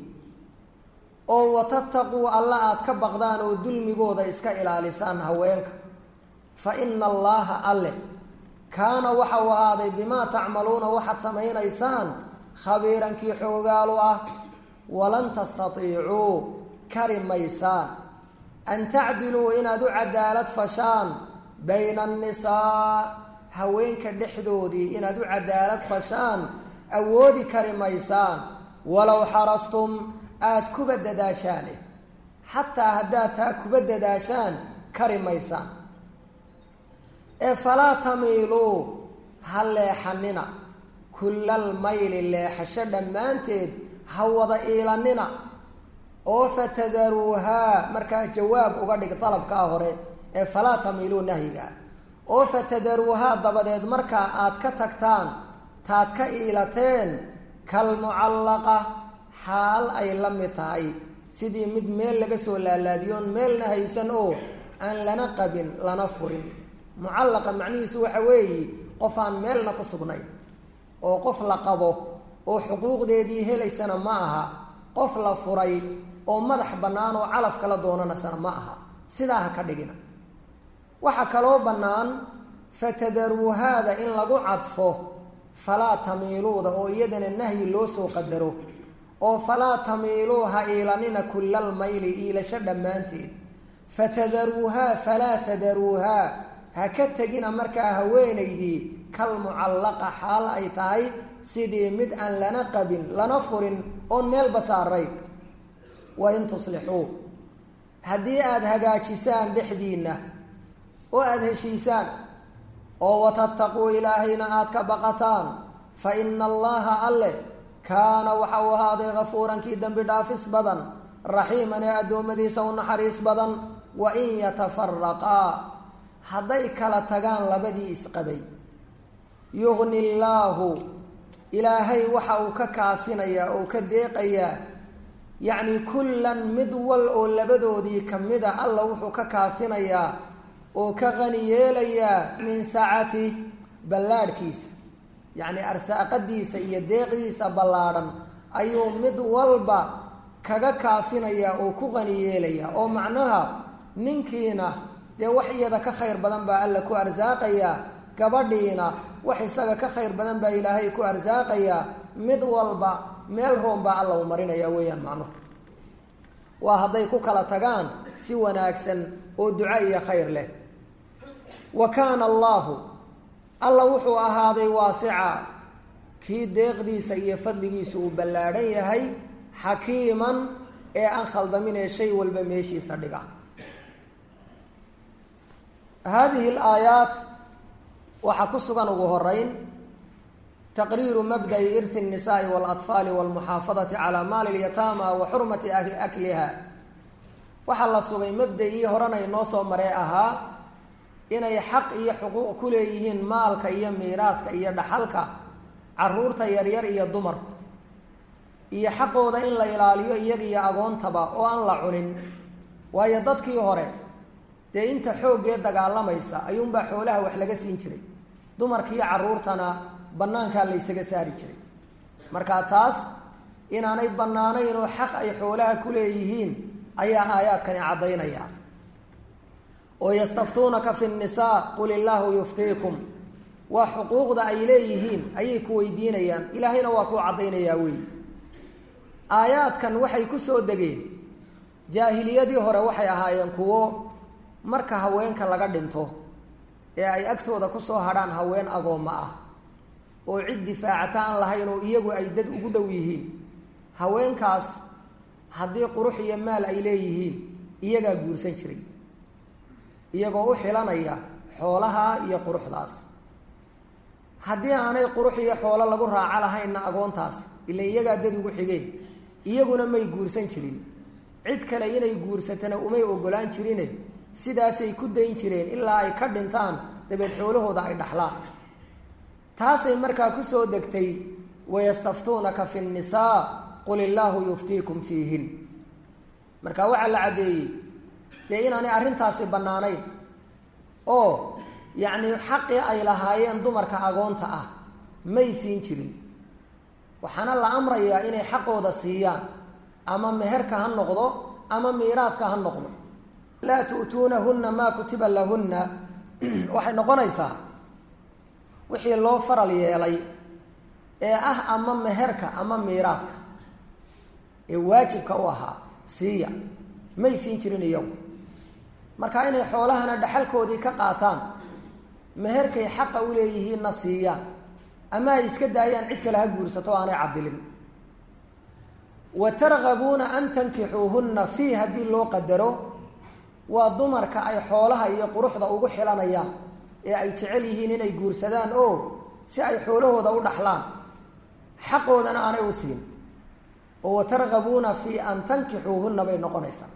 oo watattaquu alla aada ka baqdaan oo dulmigooda iska ilaalisaan haweenka fa ina allaaha alle kaana waxa uu ahaaday bimaa tacmaluuna waxaad samaynaysaan khabiirankii xoogaalu ah walan tastatiicuu kari maysaan an tacdiluu inaad u cadaalad fashaan bayna annisaa haweenka dhexdoodii inaad u cadaalad fashaan awoodi kari maysaan walow xarastum aada kuba dadaashaane xataa haddaad taa kuba dadaashaan kari maysaan ee falaa tamiiluu ha leexanina kullal mayli leexasho dhammaanteed ha wada iilanina oo fatadaruuhaa markaa jawaab uga dhig dalabkaa hore ee falaa tamiiluu nahyigaa oo fatadaruuhaa dabadeed markaa aad ka tagtaan taad ka iilateen kalmucallaqa xaal ay la mid tahay sidii mid meel laga soo laalaadiyoon meelna haysan oo aan lana qabin lana furin mucallaqa macnihiisu waxa weeye qof aan meelna ku sugnayn oo qof la qabo oo xuquuqdeedii helaysana ma aha qof la furay oo madax bannaan oo calaf kala doonanasana ma aha sidaa ha ka dhigina waxaa kaloo bannaan fatadaruuhaada in lagu cadfo falaa tamiiluuda oo iyadana nahyi loo soo qadaro oo falaa tamiiluu ha iilanina kullal mayli iilasho dhammaanteed fatadaruuhaa falaa tadaruuhaa ha ka tegina markaa haweenaydii kal mucallaqa xaal ay tahay sidii mid aan lana qabin lana furin oon meelba saarayn wa in tuslixuu haddii aada hagaajisaan dhexdiinna oo aada heshiisaan oo watattaquu ilaahayna aada ka baqataan fa ina allaha alle kaana waxa uu ahaaday kafuurankii dembi dhaafis badan raxiiman ee addoommadiisa u naxariis badan wa in yatafaraqaa hadday kala tagaan labadii isqabay yugni llaahu ilaahay waxa uu ka kaafinayaa oo ka deeqayaa yacni kullan mid wal oo labadoodii ka mida alla wuxuu ka kaafinayaa oo ka qani yeelayaa min sacati ballaadhkiisa yacni arsaaqadiisa iyo deeqdiisa ballaadhan ayuu mid walba kaga kaafinayaa oo ku qani yeelayaa oo macnaha ninkiina dee wax iyada ka khayr badan baa alla ku arsaaqayaa gabadhiina wax isaga ka khayr badan baa ilaahay ku arsaaqayaa mid walba meel roon baa alla u marinaya weeyaan macnuhu waa hadday ku kala tagaan si wanaagsan oo duco iyo khayr leh wa kaana allaahu alla wuxuu ahaaday waasica kii deeqdiisa iyo fadligiisu uu ballaadhan yahay xakiiman ee aan khaldaminee shay walba meeshiisa dhiga haadihi alaayaat waxaa ku sugan ugu horeyn taqriiru mabda'i irhi الnisaءi wاlaطfaali wاlmuxaafadati calaa maali اlyataama wa xurmati akliha waxaa la sugay mabda-ii horena inoo soo maree ahaa inay xaq iyo xuquuq ku leeyihiin maalka iyo miiraaska iyo dhaxalka caruurta yaryar iyo dumarku iyo xaqooda in la ilaaliyo iyaga iyo agoontaba oo aan la cunin waayo dadkii hore dee inta xooggee dagaalamaysa ayuunbaa xoolaha wax laga siin jiray dumarkiiyo caruurtana bannaankaa la ysaga saari jiray marka taas inaanay bannaanayn oo xaq ay xoolaha ku leeyihiin ayaa aayaadkani caddaynaya oo yastaftuunaka fi nnisaa qul illaahu yuftiikum waa xuquuqda ay leeyihiin ayay ku weydiinayaan ilaahayna waa kuu caddaynayaa wey aayaadkan waxay ku soo degeen jaahiliyadii hore waxay ahaayeen kuwo marka haweenka laga dhinto ee ay agtooda kusoo hadhaan haween agoommo ah oo cid difaacata aan lahayn oo iyagu ay dad ugu dhow yihiin haweenkaas haddii qurux iyo maal ay leeyihiin iyagaa guursan jiray iyagoo u xilanaya xoolaha iyo quruxdaas haddii aanay qurux iyo xoolo lagu raaco lahaynna agoontaas ila iyagaa dad ugu xigeen iyaguna may guursan jirin cid kale inay guursatana umay ogolaan jirine sidaasay ku dayn jireen ilaa ay ka dhintaan dabeed xoolahooda ay dhaxlaan taasay markaa kusoo degtay wayastaftuunaka fi nnisaa qul illaahu yuftiikum fiihin marka waxaa la caddeeyey dee inaanay arrintaasi bannaanayn oo yacni xaqii ay lahaayeen dumarka agoonta ah may siin jirin waxaana la amrayaa inay xaqooda siiyaan ama meherka ha noqdo ama miiraadka ha noqdo laa tu'tuunahunna maa kutiba lahunna waxay noqonaysaa wixii loo faral yeelay ee ah ama meherka ama miiraadka ee waajibka u ahaa siiya may siin jirin iyagu marka inay xoolahana dhaxalkoodii ka qaataan meherkay xaqa u leeyihiinna siiyaan ama ay iska daayaan cid kale ha guursato o aanay cadilin wa targabuuna an tankixuuhunna fii haddii loo qadaro waa dumarka ay xoolaha iyo quruxda ugu xilanayaan ee ay jecel yihiin inay guursadaan oo si ay xoolahooda u dhaxlaan xaqoodana aanay u siin oo watargabuuna fii an tankixuuhunna bay noqonaysaa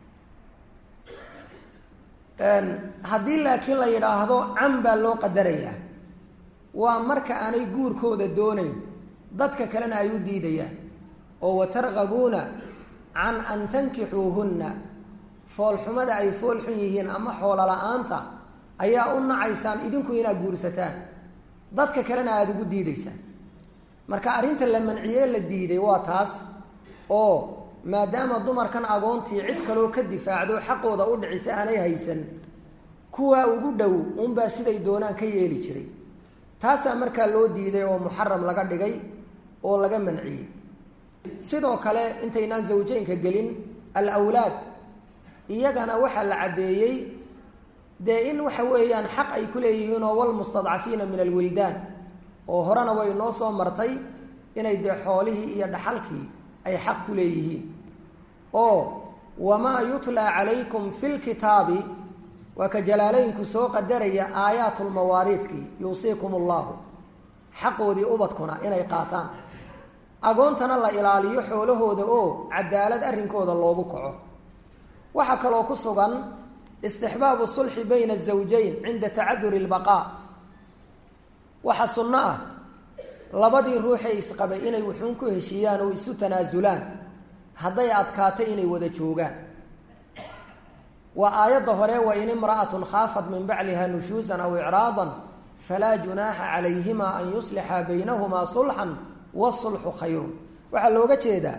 haddii laakiin la yidhaahdo can baa loo qadarayaa waa marka aanay guurkooda doonayn dadka kalena ay u diidayaan oo watargabuuna can an tankixuuhunna foolxumada ay fool xun yihiin ama xoolo la-aanta ayaa u nacaysaan idinku inaad guursataan dadka kalena aada ugu diidaysaan marka arrinta la manciyee la diiday waa taas oo maadaama dumarkan agoontii cid kaloo ka difaacdo xaqooda u dhicisa aanay haysan kuwaa ugu dhow unbaa siday doonaan ka yeeli jiray taasaa markaa loo diiday oo muxaram laga dhigay oo laga manciyey sidoo kale intaynaan zawjeynka gelin alawlaad iyagana waxaa la caddeeyey dee in waxa weeyaan xaq ay ku leeyihiin oo walmustadcafiina min alwildaan oo horena way noo soo martay inay dee xoolihii iyo dhaxalkii ay xaq ku leeyihiin oo wamaa yutlaa calaykum fi lkitaabi waa ka jalaalaynku soo qadaraya aayaat lmawaariidkii yuusiikum allahu xaqoodii ubadkuna inay qaataan agoontana la ilaaliyo xoolahooda oo cadaalad arrinkooda loogu kaco waxaa kaloo ku sugan istixbaabu sulxi bayna azawjayn cinda tacaduri lbaqaa waxaa sunno ah labadii ruuxee isqabay inay wuxuun ku heshiiyaan oo isu tanaasulaan hadday adkaatay inay wada joogaan waa aayadda hore wain imra'atun khaafat min bacliha nushuusan aw icraadan falaa junaaxa calayhima an yuslixa baynahumaa sulxan wasulxu khayrun waxaa looga jeedaa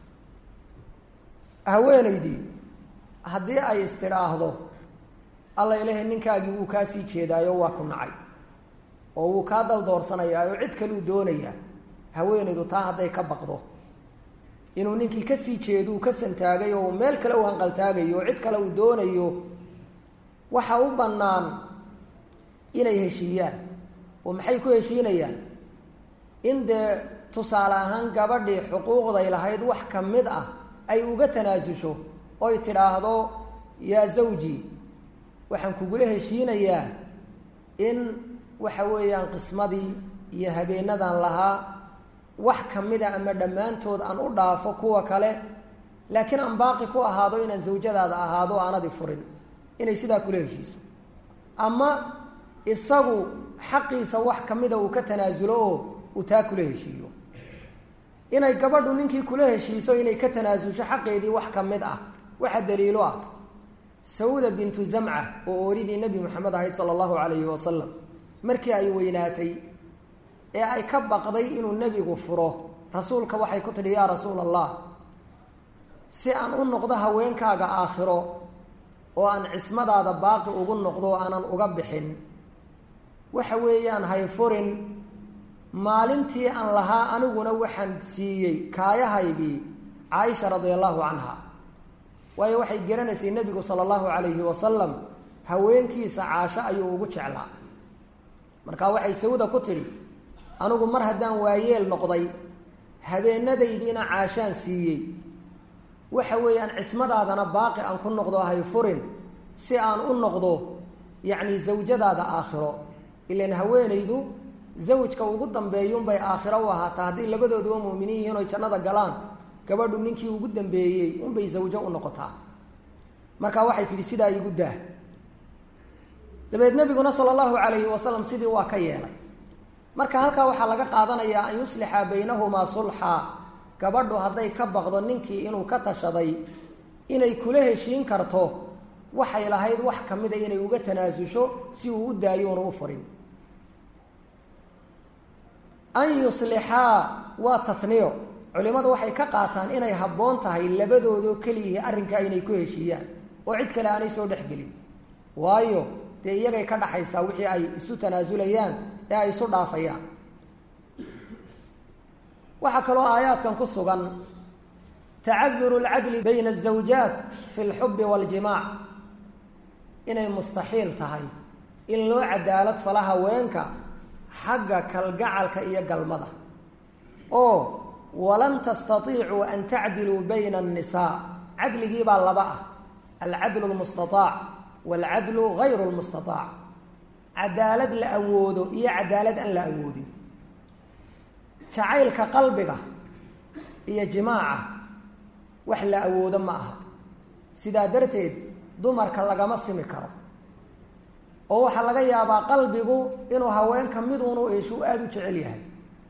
haweenaydii haddii ay istidhaahdo alla ilahay ninkaagii wuu kaa sii jeedaayo waa ku nacay oo wuu kaa daldoorsanayaa oo cid kaleu doonayaa haweenaydu taa hadday ka baqdo inuu ninkii kasii jeedu ka santaagay oo meel kale u hanqaltaagayo oo cid kale uu doonayo waxa u bannaan inay heshiiyaan oo maxay ku heshiinayaan in dee tusaale ahaan gabadhii xuquuqday lahayd wax ka mid ah ay uga tanaasusho oy tidhaahdo yaa zawji waxaan kugula heshiinayaa in waxa weeyaan qismadii iyo habeenadan lahaa wax kamida ama dhammaantood aan u dhaafo kuwa kale laakiin aan baaqi ku ahaado inaan zawjadaada ahaado aanadi furin inay sidaa kula heshiiso ama isagu xaqiisa wax kamida uu ka tanaasulo oo uu taa kula heshiiyo inay gabadhu ninkii kula heshiiso inay ka tanaasusho xaqeedii wax ka mid ah waxa daliilo ah sawda bintu zamca oo ooridii nebi moxamed ahayd sala allahu calayhi wasalam markii ay weynaatay ee ay ka baqday inuu nebigu furo rasuulka waxay ku tidhi yaa rasuula allah si aan u noqdo haweenkaaga aakhiro oo aan cismadaada baaqi ugu noqdo oo aanan uga bixin waxa weeyaan hayfurin maalintii aan lahaa aniguna waxaan siiyey kaayahaygii caaisha radia allahu canha waayo waxay garanaysay nebigu sala allahu calayhi wasalam haweenkiisa caasho ayuu ugu jeclaa marka waxay sawda ku tidhi anigu mar haddaan waayeel noqday habeenadaydiina caashaan siiyey waxa weeyaan cismadaadana baaqi aan ku noqdo hayfurin si aan u noqdo yacni zawjadaada aakhiro ilan haweenaydu zawjka ugu dambeeyunbay aakhiro u ahaataa hadday labadooduba muuminiin yihiin oy jannada galaan gabadhu ninkii ugu dambeeyey unbay zawjo u noqotaa marka waxay tihi sidaa igu daah dabeed nabiguna sala allahu calayhi wasalam sidii waa ka yeelay marka halkaa waxaa laga qaadanayaa an yuslixa baynahumaa sulxa gabadhu hadday ka baqdo ninkii inuu ka tashaday inay kula heshiin karto waxay lahayd wax kamida inay uga tanaasusho si uu u daayo una u furin an yuslixaa waa taniyo culimadu waxay ka qaataan inay habboon tahay labadoodoo keliyihii arrinkaa inay ku heshiiyaan oo cid kale aanay soo dhexgelin waayo dee iyagay ka dhaxaysaa wixii ay isu tanaasulayaan ee ay isu dhaafayaan waxaa kaloo aayaadkan ku sugan tacaduru lcadli bayna azawjaat fi lxubi waaljimaac inay mustaxiil tahay in loo cadaalad fala haweenka xagga kalgacalka iyo galmada oo walan tastaiicuu an tacdiluu bayna annisaa cadligiibaa laba ah alcadlu lmustaaac waalcadlu gayru lmustaaac cadaalad la awoodo iyo cadaalad aan la awoodin jacaylka qalbiga iyo jimaaca wax la awoodo ma aha sidaa darteed dumarka lagama simi karo oo waxaa laga yaabaa qalbigu inuu haweenka miduunu eeshu aada u jecel yahay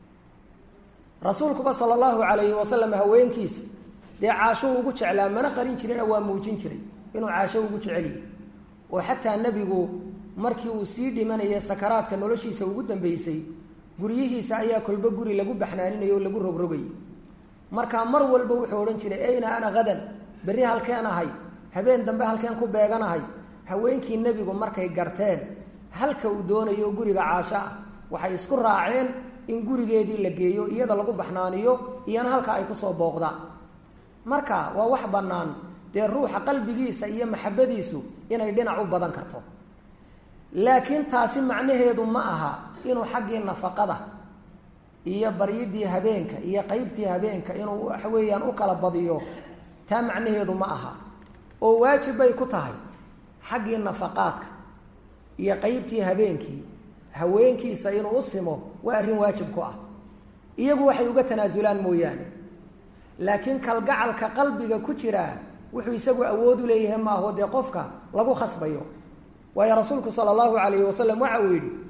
rasuulkuba sala allahu calayhi wasalam haweenkiisa dee caasho ugu jeclaa mana qarin jirina waa muujin jiray inuu caasho ugu jecel yahay oo xataa nebigu markii uu sii dhimanaya sakaraadka noloshiisa ugu dambeysay guryihiisa ayaa kolba guri lagu baxnaaninaya oo lagu rogrogayay markaa mar walba wuxuu odhan jiray ayna ana hadan berri halkeen ahay habeen dambe halkeen ku beeganahay haweenkii nebigu markay garteen halka uu doonayo guriga caasho ah waxay isku raaceen in gurigeedii la geeyo iyada lagu baxnaaniyo iyana halka ay kusoo booqdaan marka waa wax bannaan dee ruuxa qalbigiisa iyo maxabadiisu inay dhinac u badan karto laakiin taasi macnaheedu ma aha inuu xaggii nafaqada iyo baryidii habeenka iyo qeybtii habeenka inuu waxa weeyaan u kala badiyo taa macnaheedu ma aha oo waajib bay ku tahay xaggii nafaqaadka iyo qeybtii habeenkii haweenkiisa inuu u simo waa arrin waajib ku ah iyagu waxay uga tanaasulaan mooyaane laakiin kalgacalka qalbiga ku jiraa wuxuu isagu awood u leeyahay maaho dee qofka lagu khasbayo waayo rasuulku sala allahu alayhi wasalam waxa uu yidhi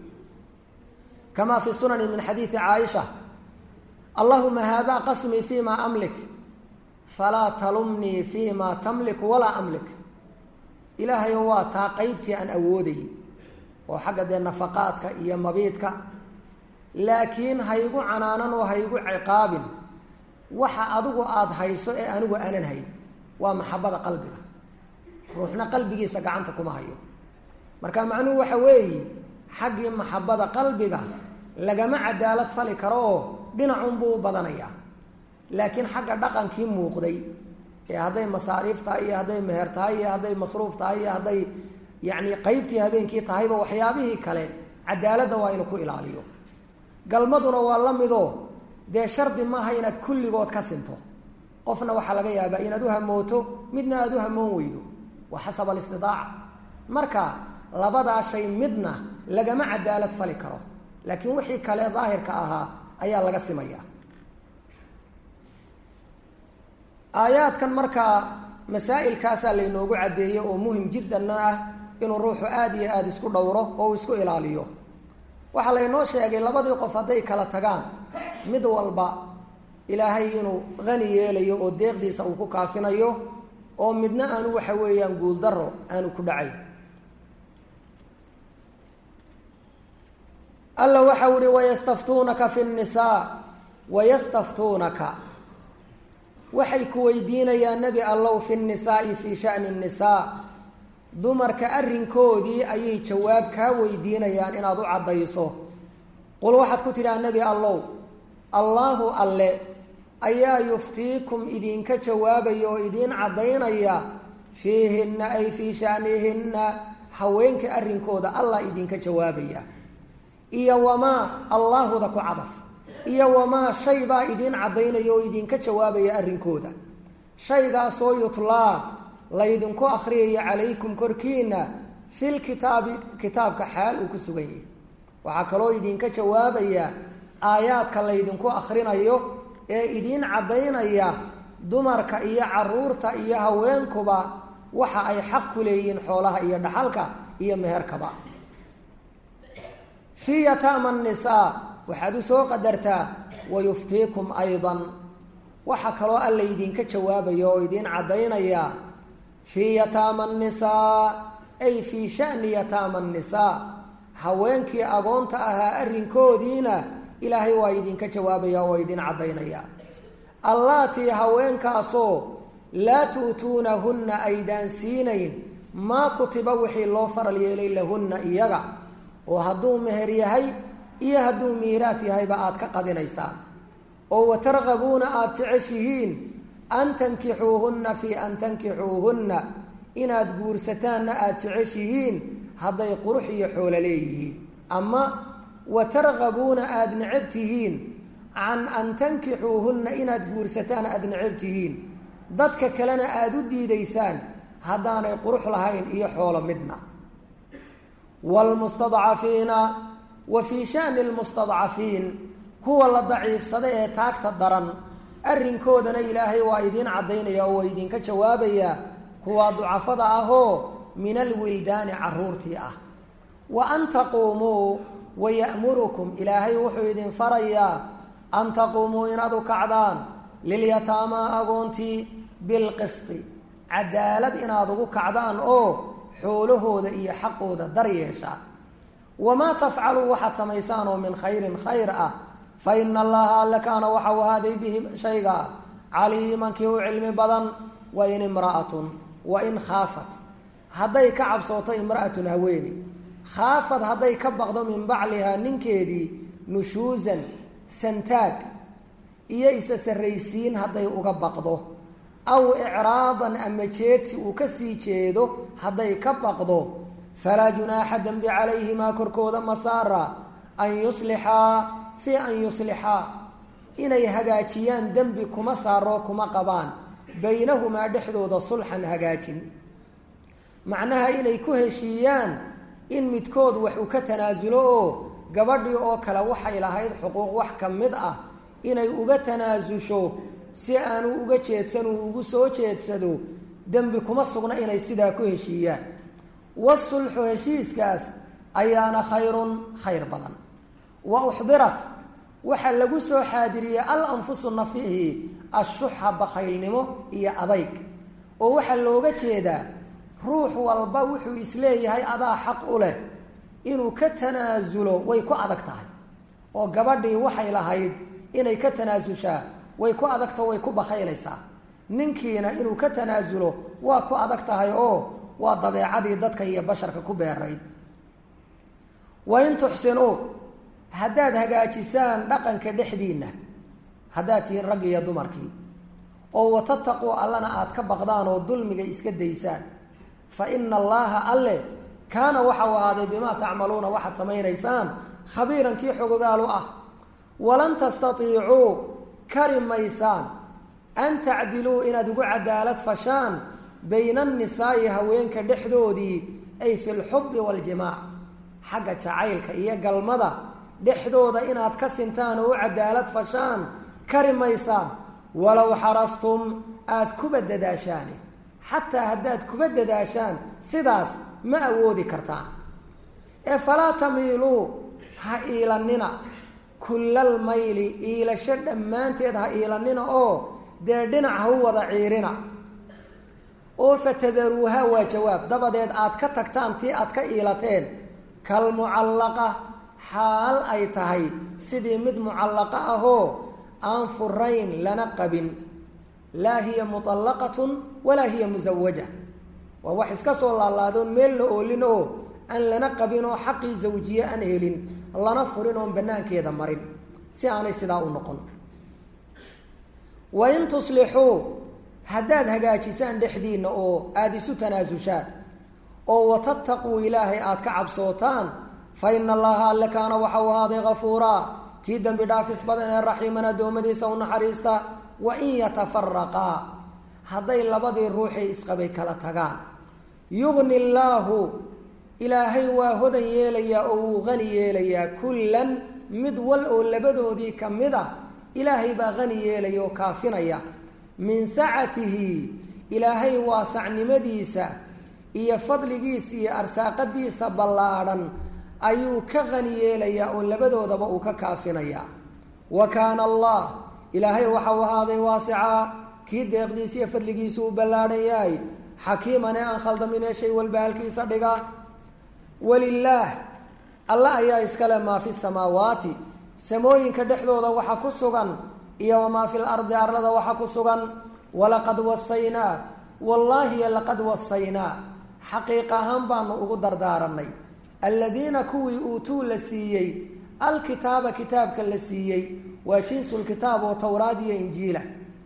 kama fi sunani min xadiidi caaisha allahuma hada qasmii fi ma amlik falaa talumnii fi ma tamlik walaa amlik ilaahayo waa taa qeybtii aan awoodayy oo xagga dee nafaqaadka iyo mabiidka laakiin haygu canaanan oo haygu ciqaabin waxa adigu aada hayso ee anigu aanan hayn waa maxabada qalbiga ruuxna qalbigiisa gacanta kuma hayo marka macnuhu waxa weeye xaggii maxabada qalbiga lagama cadaalad fali karo oo dhinacunbuu u badanayaa laakiin xagga dhaqankii muuqday ee hadday masaariif tahay iyo hadday meher tahay iyo hadday masruuf tahay iyo hadday yacni qeybtii habeenkii tahayba waxyaabihii kale cadaaladda waa inu ku ilaaliyo galmaduna waa la midoo dee shardi maaha inaad kulligood ka sinto qofna waxaa laga yaabaa inaad u hamooto midna aada u hamoon weydo waa xasab alistidaaca marka labadaa shay midna lagama cadaalad fali karo laakiin wixii kale daahirka ahaa ayaa laga simaya aayaadkan markaa masaa'ilkaasaa laynoogu caddeeyey oo muhim jiddanna ah inuu ruuxu aada iyo aada isku dhowro oo uu isku ilaaliyo waxaa laynoo sheegay labadii qof hadday kala tagaan mid walba ilaahay inuu hani yeelayo oo deeqdiisa uu ku kaafinayo oo midna aanu waxa weeyaan guuldaro aanu ku dhacay alla waxau ihi wayastaftuunaka fi nnisaa wayastaftuunaka waxay ku weydiinayaan nebi allow fi nnisaai fii shani nnisaa dumarka arrinkoodii ayay jawaab kaa weydiinayaan inaad u caddayso qul waxaad ku tidhaha nebi allow allaahu alle ayaa yuftiikum idinka jawaabaya oo idiin caddaynaya fiihinna ay fii shanihinna haweenka arrinkooda allah idinka jawaabaya iyo wamaa allaahuda ku cadaf iyo wamaa shay baa idiin caddaynaya oo idinka jawaabaya arrinkooda shaygaasoo yutlaa laydinku akhriyaya calaykum korkiina fil kitaabi kitaabka xaal uu ku sugan yahay waxaa kaloo idinka jawaabaya aayaadka laydinku akhrinayo ee idiin caddaynaya dumarka iyo caruurta iyo haweenkuba waxa ay xaq ku leeyihiin xoolaha iyo dhaxalka iyo meherkaba fii yataama nisaa waxaad u soo qadartaa wayuftiikum aydan waxaa kaloo alla idinka jawaabaya oo idiin caddaynaya fii yataama nisaa ay fii shani yataama nisaa haweenkii agoonta ahaa arrinkoodiina ilaahay waa idinka jawaabaya oo idin caddaynaya allaatii haweenkaasoo laa tu'tuunahunna aydaan siinayn maa kutiba wixii loo faral yeelay lahunna iyaga oo hadduu meher yahay iyo hadduu miiraas yahayba aad ka qadinaysaan oo watargabuuna aada jeceshihiin an tankixuuhunna fii an tankixuuhunna inaad guursataanna aada jeceshihiin hadday qurux iyo xoolo leeyihiin ama watargabuuna aada necab tihiin can an tankixuuhunna inaad guursataan aada necab tihiin dadka kalena aada u diidaysaan haddaanay qurux lahayn iyo xoolo midna wlmustadcafiina wa fii shani lmustadcafiin kuwa la daciifsada ee taagta daran arrinkoodana ilaahay waa idiin caddaynaya oo waa idinka jawaabaya kuwa ducafada ahoo min alwildaani caruurtii ah wa an taquumuu waya'murukum ilaahay wuxuu idin farayaa an taquumuu inaad u kacdaan lilyataamaa agoontii bilqisti cadaalad inaad ugu kacdaan oo xoolahooda iyo xaqooda dar yeeshaan wamaa tafcaluu waxaad samaysaan oo min khayrin khayr ah fa ina allaha alle kaana waxau ahaaday bihi shayga caliiman kii u cilmi badan wa in imra'atun wa in khaafat hadday ka cabsooto imra'atun haweeni khaafad hadday ka baqdo min baclihaa ninkeedii nushuusan santaag iyo isa sarraysiin hadday uga baqdo aw icraadan ama jeedsi uu ka sii jeedo hadday ka baqdo falaa junaaxa dembi calayhimaa korkooda masaara an yuslixaa fii an yuslixaa inay hagaajiyaan dembi kuma saaroo kuma qabaan baynahumaa dhexdooda sulxan hagaajin macnaha inay ku heshiiyaan in midkood wax uu ka tanaasulo oo gabadhii oo kale waxay lahayd xuquuq wax ka mid ah inay uga tanaasusho si aanu uga jeedsan uu ugu soo jeedsado dembi kuma sugna inay sidaa ku heshiiyaan wasulxu heshiiskaas ayaana khayrun khayr badan wa uxdirat waxaa lagu soo xaadiriyey al anfusu nafihi ashuxa bakhaylnimo iyo adayg oo waxaa looga jeedaa ruux walba wuxuu isleeyahay adaa xaq u leh inuu ka tanaasulo way ku adag tahay oo gabadhii waxay lahayd inay ka tanaasushaa way ku adagto way ku bakhaylaysaa ninkiina inuu ka tanaasulo waa ku adag tahay oo waa dabeecadii dadka iyo basharka ku beerayd wain tuxsinuu haddaad hagaajisaan dhaqanka dhexdiinna haddaad tihiin rag iyo dumarkii oo watataquu allana aada ka baqdaan oo dulmiga iska daysaan fa ina allaaha alle kaana waxau ahaaday bimaa tacmaluuna waxaad samaynaysaan khabiiran kii xogogaalu ah walan tastaiicuu kari maysaan an tacdiluu inaad ugu cadaalad fashaan bayna annisaa'i haweenka dhexdoodii ay fi lxubbi waaljimaac xagga jacaylka iyo galmada dhexdooda inaad ka sintaan oo u cadaalad fashaan kari maysaan walow xarastum aada kuba dadaashaani xataa haddaad kuba dadaashaan sidaas ma awoodi kartaan ee falaa tamiiluu ha iilanina kullal mayli iilasho dhammaanteed ha iilanina oo dee dhinac ha u wada ciirina oo fatadaruuha waa jawaab dabadeed aad ka tagtaan tii aad ka iilateen kalmucallaqa xaal ay tahay sidii mid mucallaqa ahoo aan furayn lana qabin laa hiya muallaqatun walaa hiya musawaja waa wax iska soo laalaadoon meel la oolin oo aan lana qabin oo xaqii zawjiye aan helin lana furin oon banaankeeda marin si aanay sidaa u noqon wain tuslixuu haddaad hagaajisaan dhexdiinna oo aada isu tanaasushaan oo watattaquu ilaahay aada ka cabsootaan fa ina allaha alle kaana waxa uu ahaaday kafuuraa kii dembi dhaafis badan ee raxiiman addoommadiisa u naxariista wa in yatafaraqaa hadday labadii ruuxay isqabay kala tagaan yugni illaahu ilaahay waa hodan yeelayaa oo wuu qani yeelayaa kullan mid wal oo labadoodii ka mid a ilaahay baa qani yeelaya oo kaafinaya min sacatihi ilaahay waasacnimadiisa iyo fadligiisa iyo arsaaqadiisa ballaadhan ayuu ka qani yeelayaa oo labadoodaba uu ka kaafinayaa wa kaana allah ilaahay waxau ahaaday waasicaa kii deeqdiisa iyo fadligiisa uu ballaadhan yahay xakiiman ee aan khaldaminee shay walba halkiisa dhiga walilaah alla ayaa iskale maa fi samaawaati samooyinka dhexdooda waxa ku sugan iyo wamaa fi lardi arlada waxa ku sugan walaqad wasaynaa wallaahi laqad wasaynaa xaqiiq ahaan baanu ugu dardaaranay aladiina kuwii uutuu la siiyey alkitaaba kitaabka la siiyey waa jinsulkitaab oo towraad iyo injiila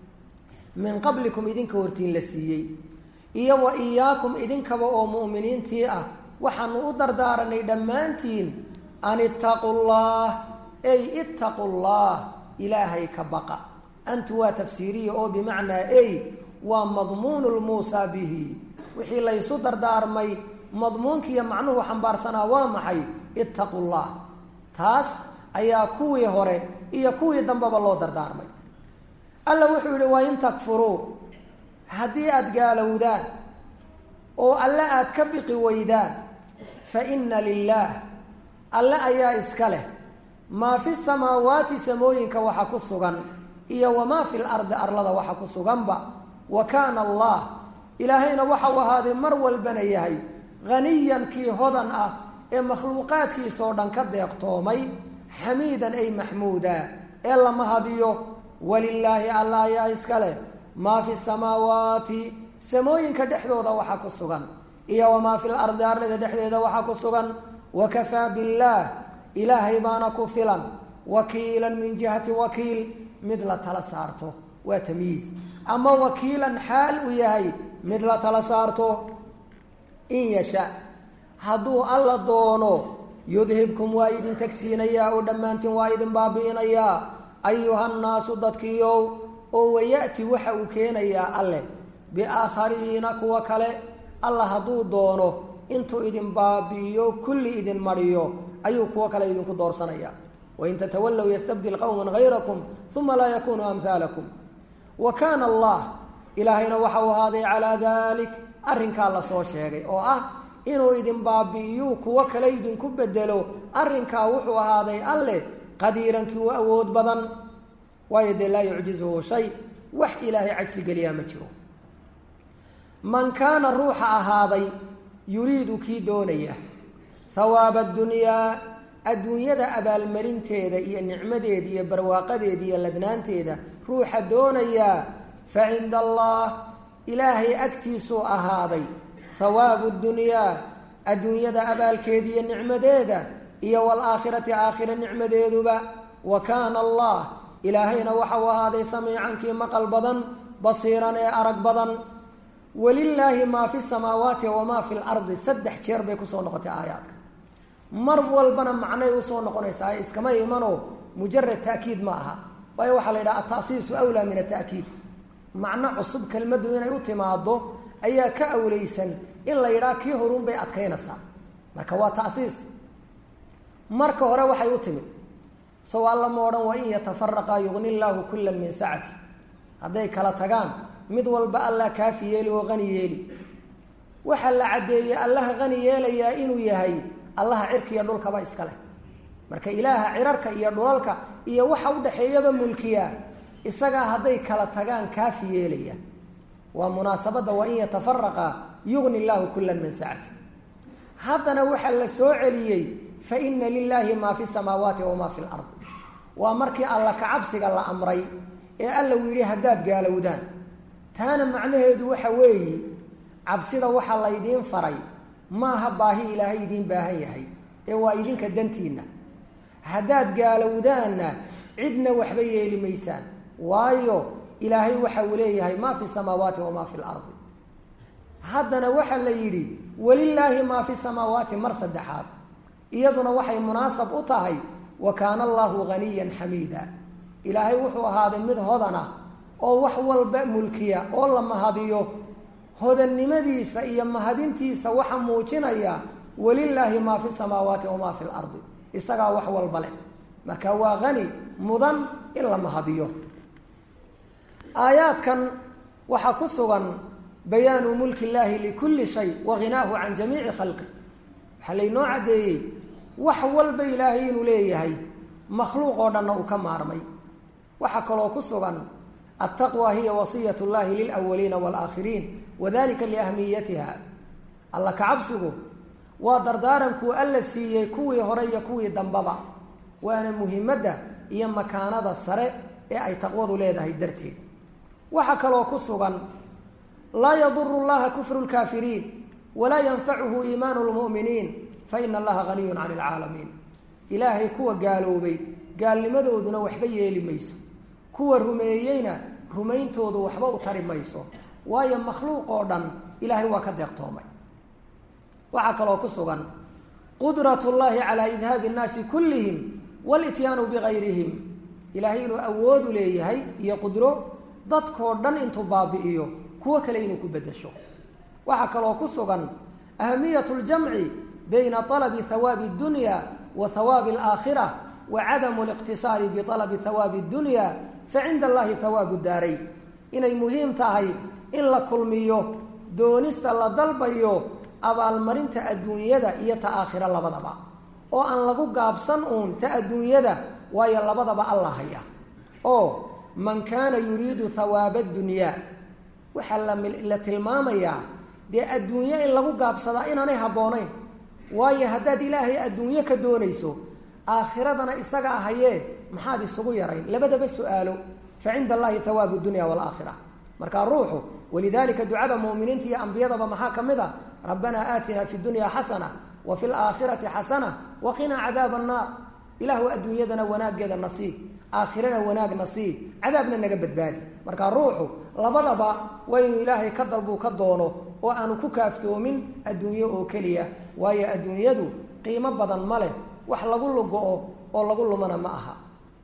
min qablikum idinka hortiin la siiyey iyo wa iyaakum idinkaba oo mu'miniintii ah waxaanu u dardaaranay dhammaantiin an ittaqu llah ey ittaqu llah ilaahay ka baqa antu waa tafsiiriya oo bimacnaa ey waa madmuunu lmuusaa bihi wixii laysu dardaarmay madmuunkiiyo macnuhu xambaarsanaa waa maxay ittaqu llah taas ayaa kuwii hore iyo kuwii dambeba loo dardaarmay alla wuxuu yihi waa in takfuruu haddii aada gaalowdaan oo alle aada ka biqi weydaan fa inna lilaah alle ayaa iska leh maa fi samaawaati samooyinka waxa ku sugan iyo wamaa fi lardi arlada waxa ku suganba wa kaana allah ilaahayna waxau ahaaday mar walbana yahay haniyan kii hodan ah ee makhluuqaadkiisoo dhan ka deeqtoomay xamiidan ay maxmuuda ee la mahadiyo walilaahi alla ayaa iska leh maa fi samaawaati samooyinka dhexdooda waxa ku sugan iyo wamaa fi lardi arlada dhexdeeda waxa ku sugan wakafaa billaah ilaahay baana ku filan wakiilan min jihati wakiil mid la tala saarto waa tamyiiz ama wakiilan xaal uu yahay mid la tala saarto in yasha hadduu alla doono yudhibkum waa idin tagsiinayaa oo dhammaantiin waa idin baabi'inayaa ayuhannaasu dadkiiow oo waya'ti waxa uu keenayaa alleh biaakhariina kuwa kale alla hadduu doono intuu idin baabi'iyo kulli idin mariyo ayuu kuwo kale idinku doorsanaya wain tatawallow yastabdil qowman hayrakum uma laa yakunuu amhaalakum wa kaana allah ilaahayna waxau ahaaday calaa dalik arrinkaa lasoo sheegay oo ah inuu idin baabi'iyuu kuwo kale idinku bedelo arrinkaa wuxuu ahaaday alleh qadiirankii u awood badan waayo dee laa yucjizuhu shay wax ilaahay cajsi geliyaa ma jiro man kaana ruuxa ahaaday yuriidu kii doonaya hawaaba adunyaa adduunyada abaalmarinteeda iyo nicmadeeda iyo barwaaqadeeda iyo ladnaanteeda ruuxa doonayaa fa cinda allah ilaahay agtiisuu ahaaday hawaabu dunyaa adduunyada abaalkeeda iyo nicmadeeda iyo waalaakhirati aakhira nicmadeeduba wa kaana allah ilaahayna waxau ahaaday samiicankii maqal badan basiiran ee arag badan walilaahi maa fi samaawaati wamaa fi lardi saddex jeer bay kusoo noqotay aayaadka mar walbana macnay usoo noqonaysaa iskama imano mujarad taakiid ma aha waayo waxaa la yidhaha atasiisu awlaa min ataakiid macno cusub kelmaddu inay u timaado ayaa ka awleysan in la yidhaha kii horun bay adkaynaysaa marka waa tasiis marka hore waxay u timid saw alla ma odhan wa in yatafaraqaa yugni llaahu kullan min sacati hadday kala tagaan mid walba allah kaafi yeeli oo qani yeeli waxaa la caddeeyey allaha qani yeelayaa inuu yahay allaha cirka iyo dhulkaba iska leh marka ilaaha cirarka iyo dhulalka iyo waxa udhaxeeyaba mulkiyaa isagaa hadday kala tagaan kaafi yeelaya waa munaasabadda wa in yatafaraqa yugni llaahu kullan min sacati haddana waxaa la soo celiyey fa ina lilaahi maa fi samaawaati wamaa fi lardi waa markii alla kacabsiga la amray ee alla uu yidhi haddaad gaalowdaan taana macnaheedu waxa weeye cabsida waxaa laydiin faray maaha baahi ilaahay idiin baahan yahay ee waa idinka dantiinna haddaad gaalowdaanna cidna waxba yeeli maysaan waayo ilaahay waxa uu leeyahay maa fi samaawaati wamaa fi lardi haddana waxaa la yidhi walilaahi maa fi samaawaati mar saddexaad iyaduna waxay munaasab u tahay wa kaana allaahu haniyan xamiida ilaahay wuxuu ahaaday mid hodana oo wax walba mulkiya oo la mahadiyo hodannimadiisa iyo mahadintiisa waxa muujinaya walilaahi maa fi samaawaati wamaa fi lardi isagaa wax walba leh marka waa hani mudan in la mahadiyo aayaadkan waxaa ku sugan bayaanu mulki illaahi likulli shay wa ghinaahu can jamiici khalqi waxaa laynoo caddeeyey wax walba ilaahay inuu leeyahay makhluuq oo dhanna uu ka maarmay waxaa kaloo ku sugan altaqwa hiya wasiyat llahi lilawaliina waalaakhiriin wadalika liahmiyatiha alla kacabsigu waa dardaarankuu alla siiyey kuwii hore iyo kuwii dambaba waana muhimadda iyo makaanada sare ee ay taqwadu leedahay darteed waxaa kaloo ku sugan laa yaduru llaha kufru lkaafiriin walaa yanfacuhu iimaanu lmu'miniin faina allaha haniyun cani alcaalamiin ilaahay kuwa gaaloobay gaalnimadooduna waxba yeeli mayso kuwa rumeeyeyna rumayntoodu waxba u tari mayso waayo makhluuq oo dhan ilaahay waa ka deeqtoomay waxaa kaloo ku sugan qudrat llahi calaa idhaabi nnaasi kullihim walityaanu bigayrihim ilaahay inuu awoodu leeyahay iyo qudro dadkoo dhan intuu baabi'iyo kuwo kale inuu ku bedesho waxaa kaloo ku sugan ahamiyat ljamci bayna alabi hawaabi اdunya wa hawaabi alaakhira wa cadamu liqtisaari bialabi hawaabi اdunya facinda allahi hawaabu daarayn inay muhiim tahay in la kulmiyo doonista la dalbayo abaalmarinta adduunyada iyo ta aakhira labadaba oo aan lagu gaabsan uun ta adduunyada waayo labadaba alla haya oo man kaana yuriidu hawaaba dunyaa waxaa la tilmaamayaa dee adduunyo in lagu gaabsadaa inaanay habboonayn waayo haddaad ilaahay adduunyo ka doonayso aakhiradana isagaa hayee maxaad isugu yarayn labadaba su-aalo fa cinda allahi hawaabu dunya waalaakhira markaa ruuxu walidalika ducada muminiinta iyo ambiyadaba maxaa ka mid a rabbanaa aatinaa fi dunya xasana wa fi laakhirati xasana wa qinaa cadaaba annaar ilaahu adduunyadana wanaaggeeda nasii aakhirana wanaag nasii cadaabna naga badbaadi markaa ruuxu labadaba waa inuu ilaahay ka dalbuu ka doono oo aanu ku kaaftoomin adduunyo oo keliya waayo adduunyadu qiimo badan ma leh wax lagu lugo-o oo lagu lumana ma aha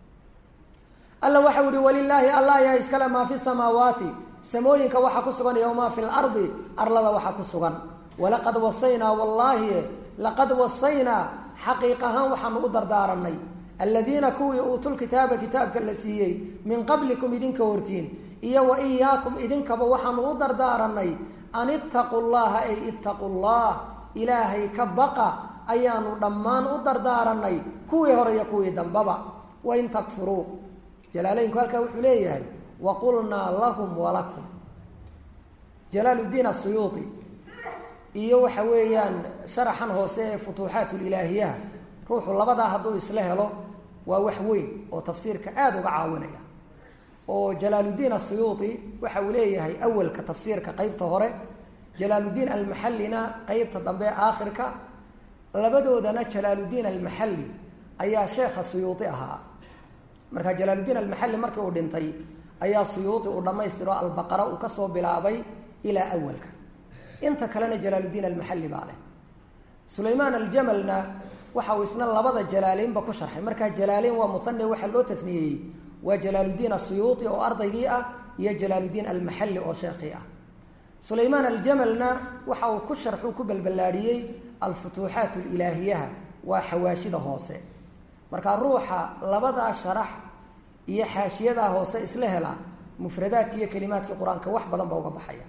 alla waxau ihi walilaahi alla ayaa iskale maa fi samaawaati samooyinka waxaa ku sugan iyo maa fi lardi arlada waxaa ku sugan walaqad wasaynaa wallaahi laqad wasaynaa xaqiiq ahaan waxaanu u dardaaranay aladiina kuwii uutulkitaaba kitaabka la siiyey min qablikum idinka hortiin iyo wa iyaakum idinkaba waxaanu u dardaaranay an ittaquu llaha ay ittaquu llah ilaahay ka baqa ayaanu dhammaan u dardaaranay kuwii hore iyo kuwii dambaba wain takfuruu jalaaleynku halkaa wuxuu leeyahay waqulnaa lahum walakum jalaaluddiin asuyuuti iyo waxa weeyaan sharaxan hoose ee futuuxaat lilaahiyaha ruuxu labadaa hadduu isla helo waa wax weyn oo tafsiirka aada uga caawinaya oo jalaaluddiin asuyuuti waxa uu leeyahay awalka tafsiirka qeybta hore jalaaluddiin almaxallina qeybta dambe aakhirka labadoodana jalaaluddiin almaxalli ayaa sheekha suyuuti ahaa marka jalaaluddiin almaxalli markii uu dhintay ayaa suyuuti uu dhammaystiro albaqara uu kasoo bilaabay ilaa awalka inta kalena jalaaluddiin almaxalli baa leh sulaymaan aljamalna waxa uu isna labada jalaaleynba ku sharxay markaa jalaaleyn waa muhane waxaa loo tafniyeeyey waa jalaaluddiin asuyuuti oo ardaygii ah iyo jalaaluddiin almaxalli oo sheekhii ah sulaymaan aljamalna waxa uu ku sharxuu ku balballaadhiyey alfutuuxaat alilaahiyaha waa xawaashida hoose markaa ruuxa labadaa sharax iyo xaashiyadaa hoose isla hela mufradaadki iyo kelimaadkii qur-aanka wax badan ba uga baxaya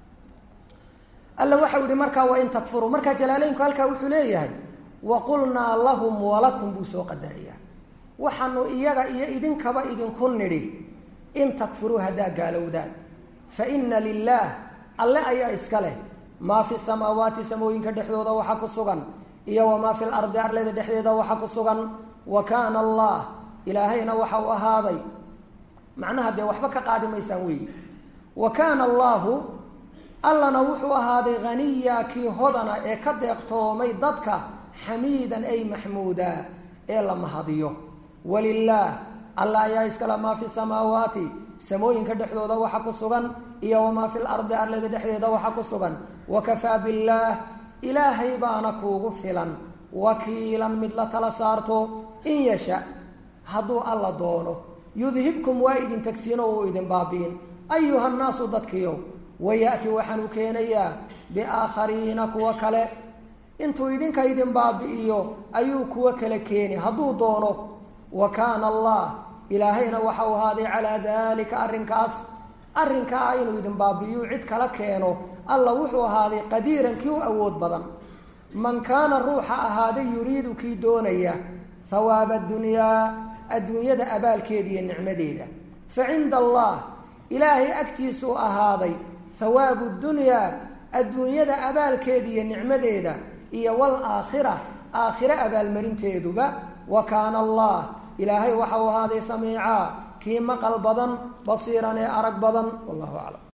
alla waxau yihi markaa wain takfuruu markaa jalaaleynku halkaa wuxuu leeyahay waqulnaa lahum walakum buu soo qadaraya waxaanu iyaga iyo idinkaba idinku nidhi in takfuruu haddaa gaalowdaan fa ina lilaah alle ayaa iska leh maa fi samaawaati samooyinka dhexdooda waxa ku sugan iyo wamaa fi lardi arleda dhexdeeda waxa ku sugan wa kaana allah ilaahayna waxa uu ahaaday macnaha dee waxba ka qaadi maysaan weeyi wa kaana allaahu allana wuxuu ahaaday haniya kii hodana ee ka deeqtoomay dadka xamiidan ay maxmuuda ee la mahadiyo walilaah alla ayaa iskala maa fi samaawaati samooyinka dhexdooda waxa ku sugan iyo wamaa fi lardi arlada dhexdeeda waxa ku sugan wakafaa billaah ilaahay baana kuugu filan wakiilan mid la tala saarto in yasha hadduu alla doono yudhibkum waa idin tagsiino uu idin baabi'in ayuha nnaasu dadkiiow waya'ti waxaanu keenayaa biaakhariina kuwa kale intuu idinka idin baabi'iyo ayuu kuwo kale keeni hadduu doono wa kaana allah ilaahayna waxau ahaaday calaa daalika arrinkaas arrinkaa inuu idin baabi'iyu cid kala keeno alla wuxuu ahaaday qadiiran kii u awood badan man kaana ruuxa ahaaday yuriidu kii doonaya hawaaba adunyaa adduunyada abaalkeeda iyo nicmadeeda fa cinda allah ilaahay agtiisuu ahaaday hawaabu dunyaa adduunyada abaalkeeda iyo nicmadeeda iyo waalaakhira aakhire abaalmarinteeduba wa kaana allah ilaahay waxau ahaaday samiicaa kii maqal badan basiiran ee arag badan wallahu aclam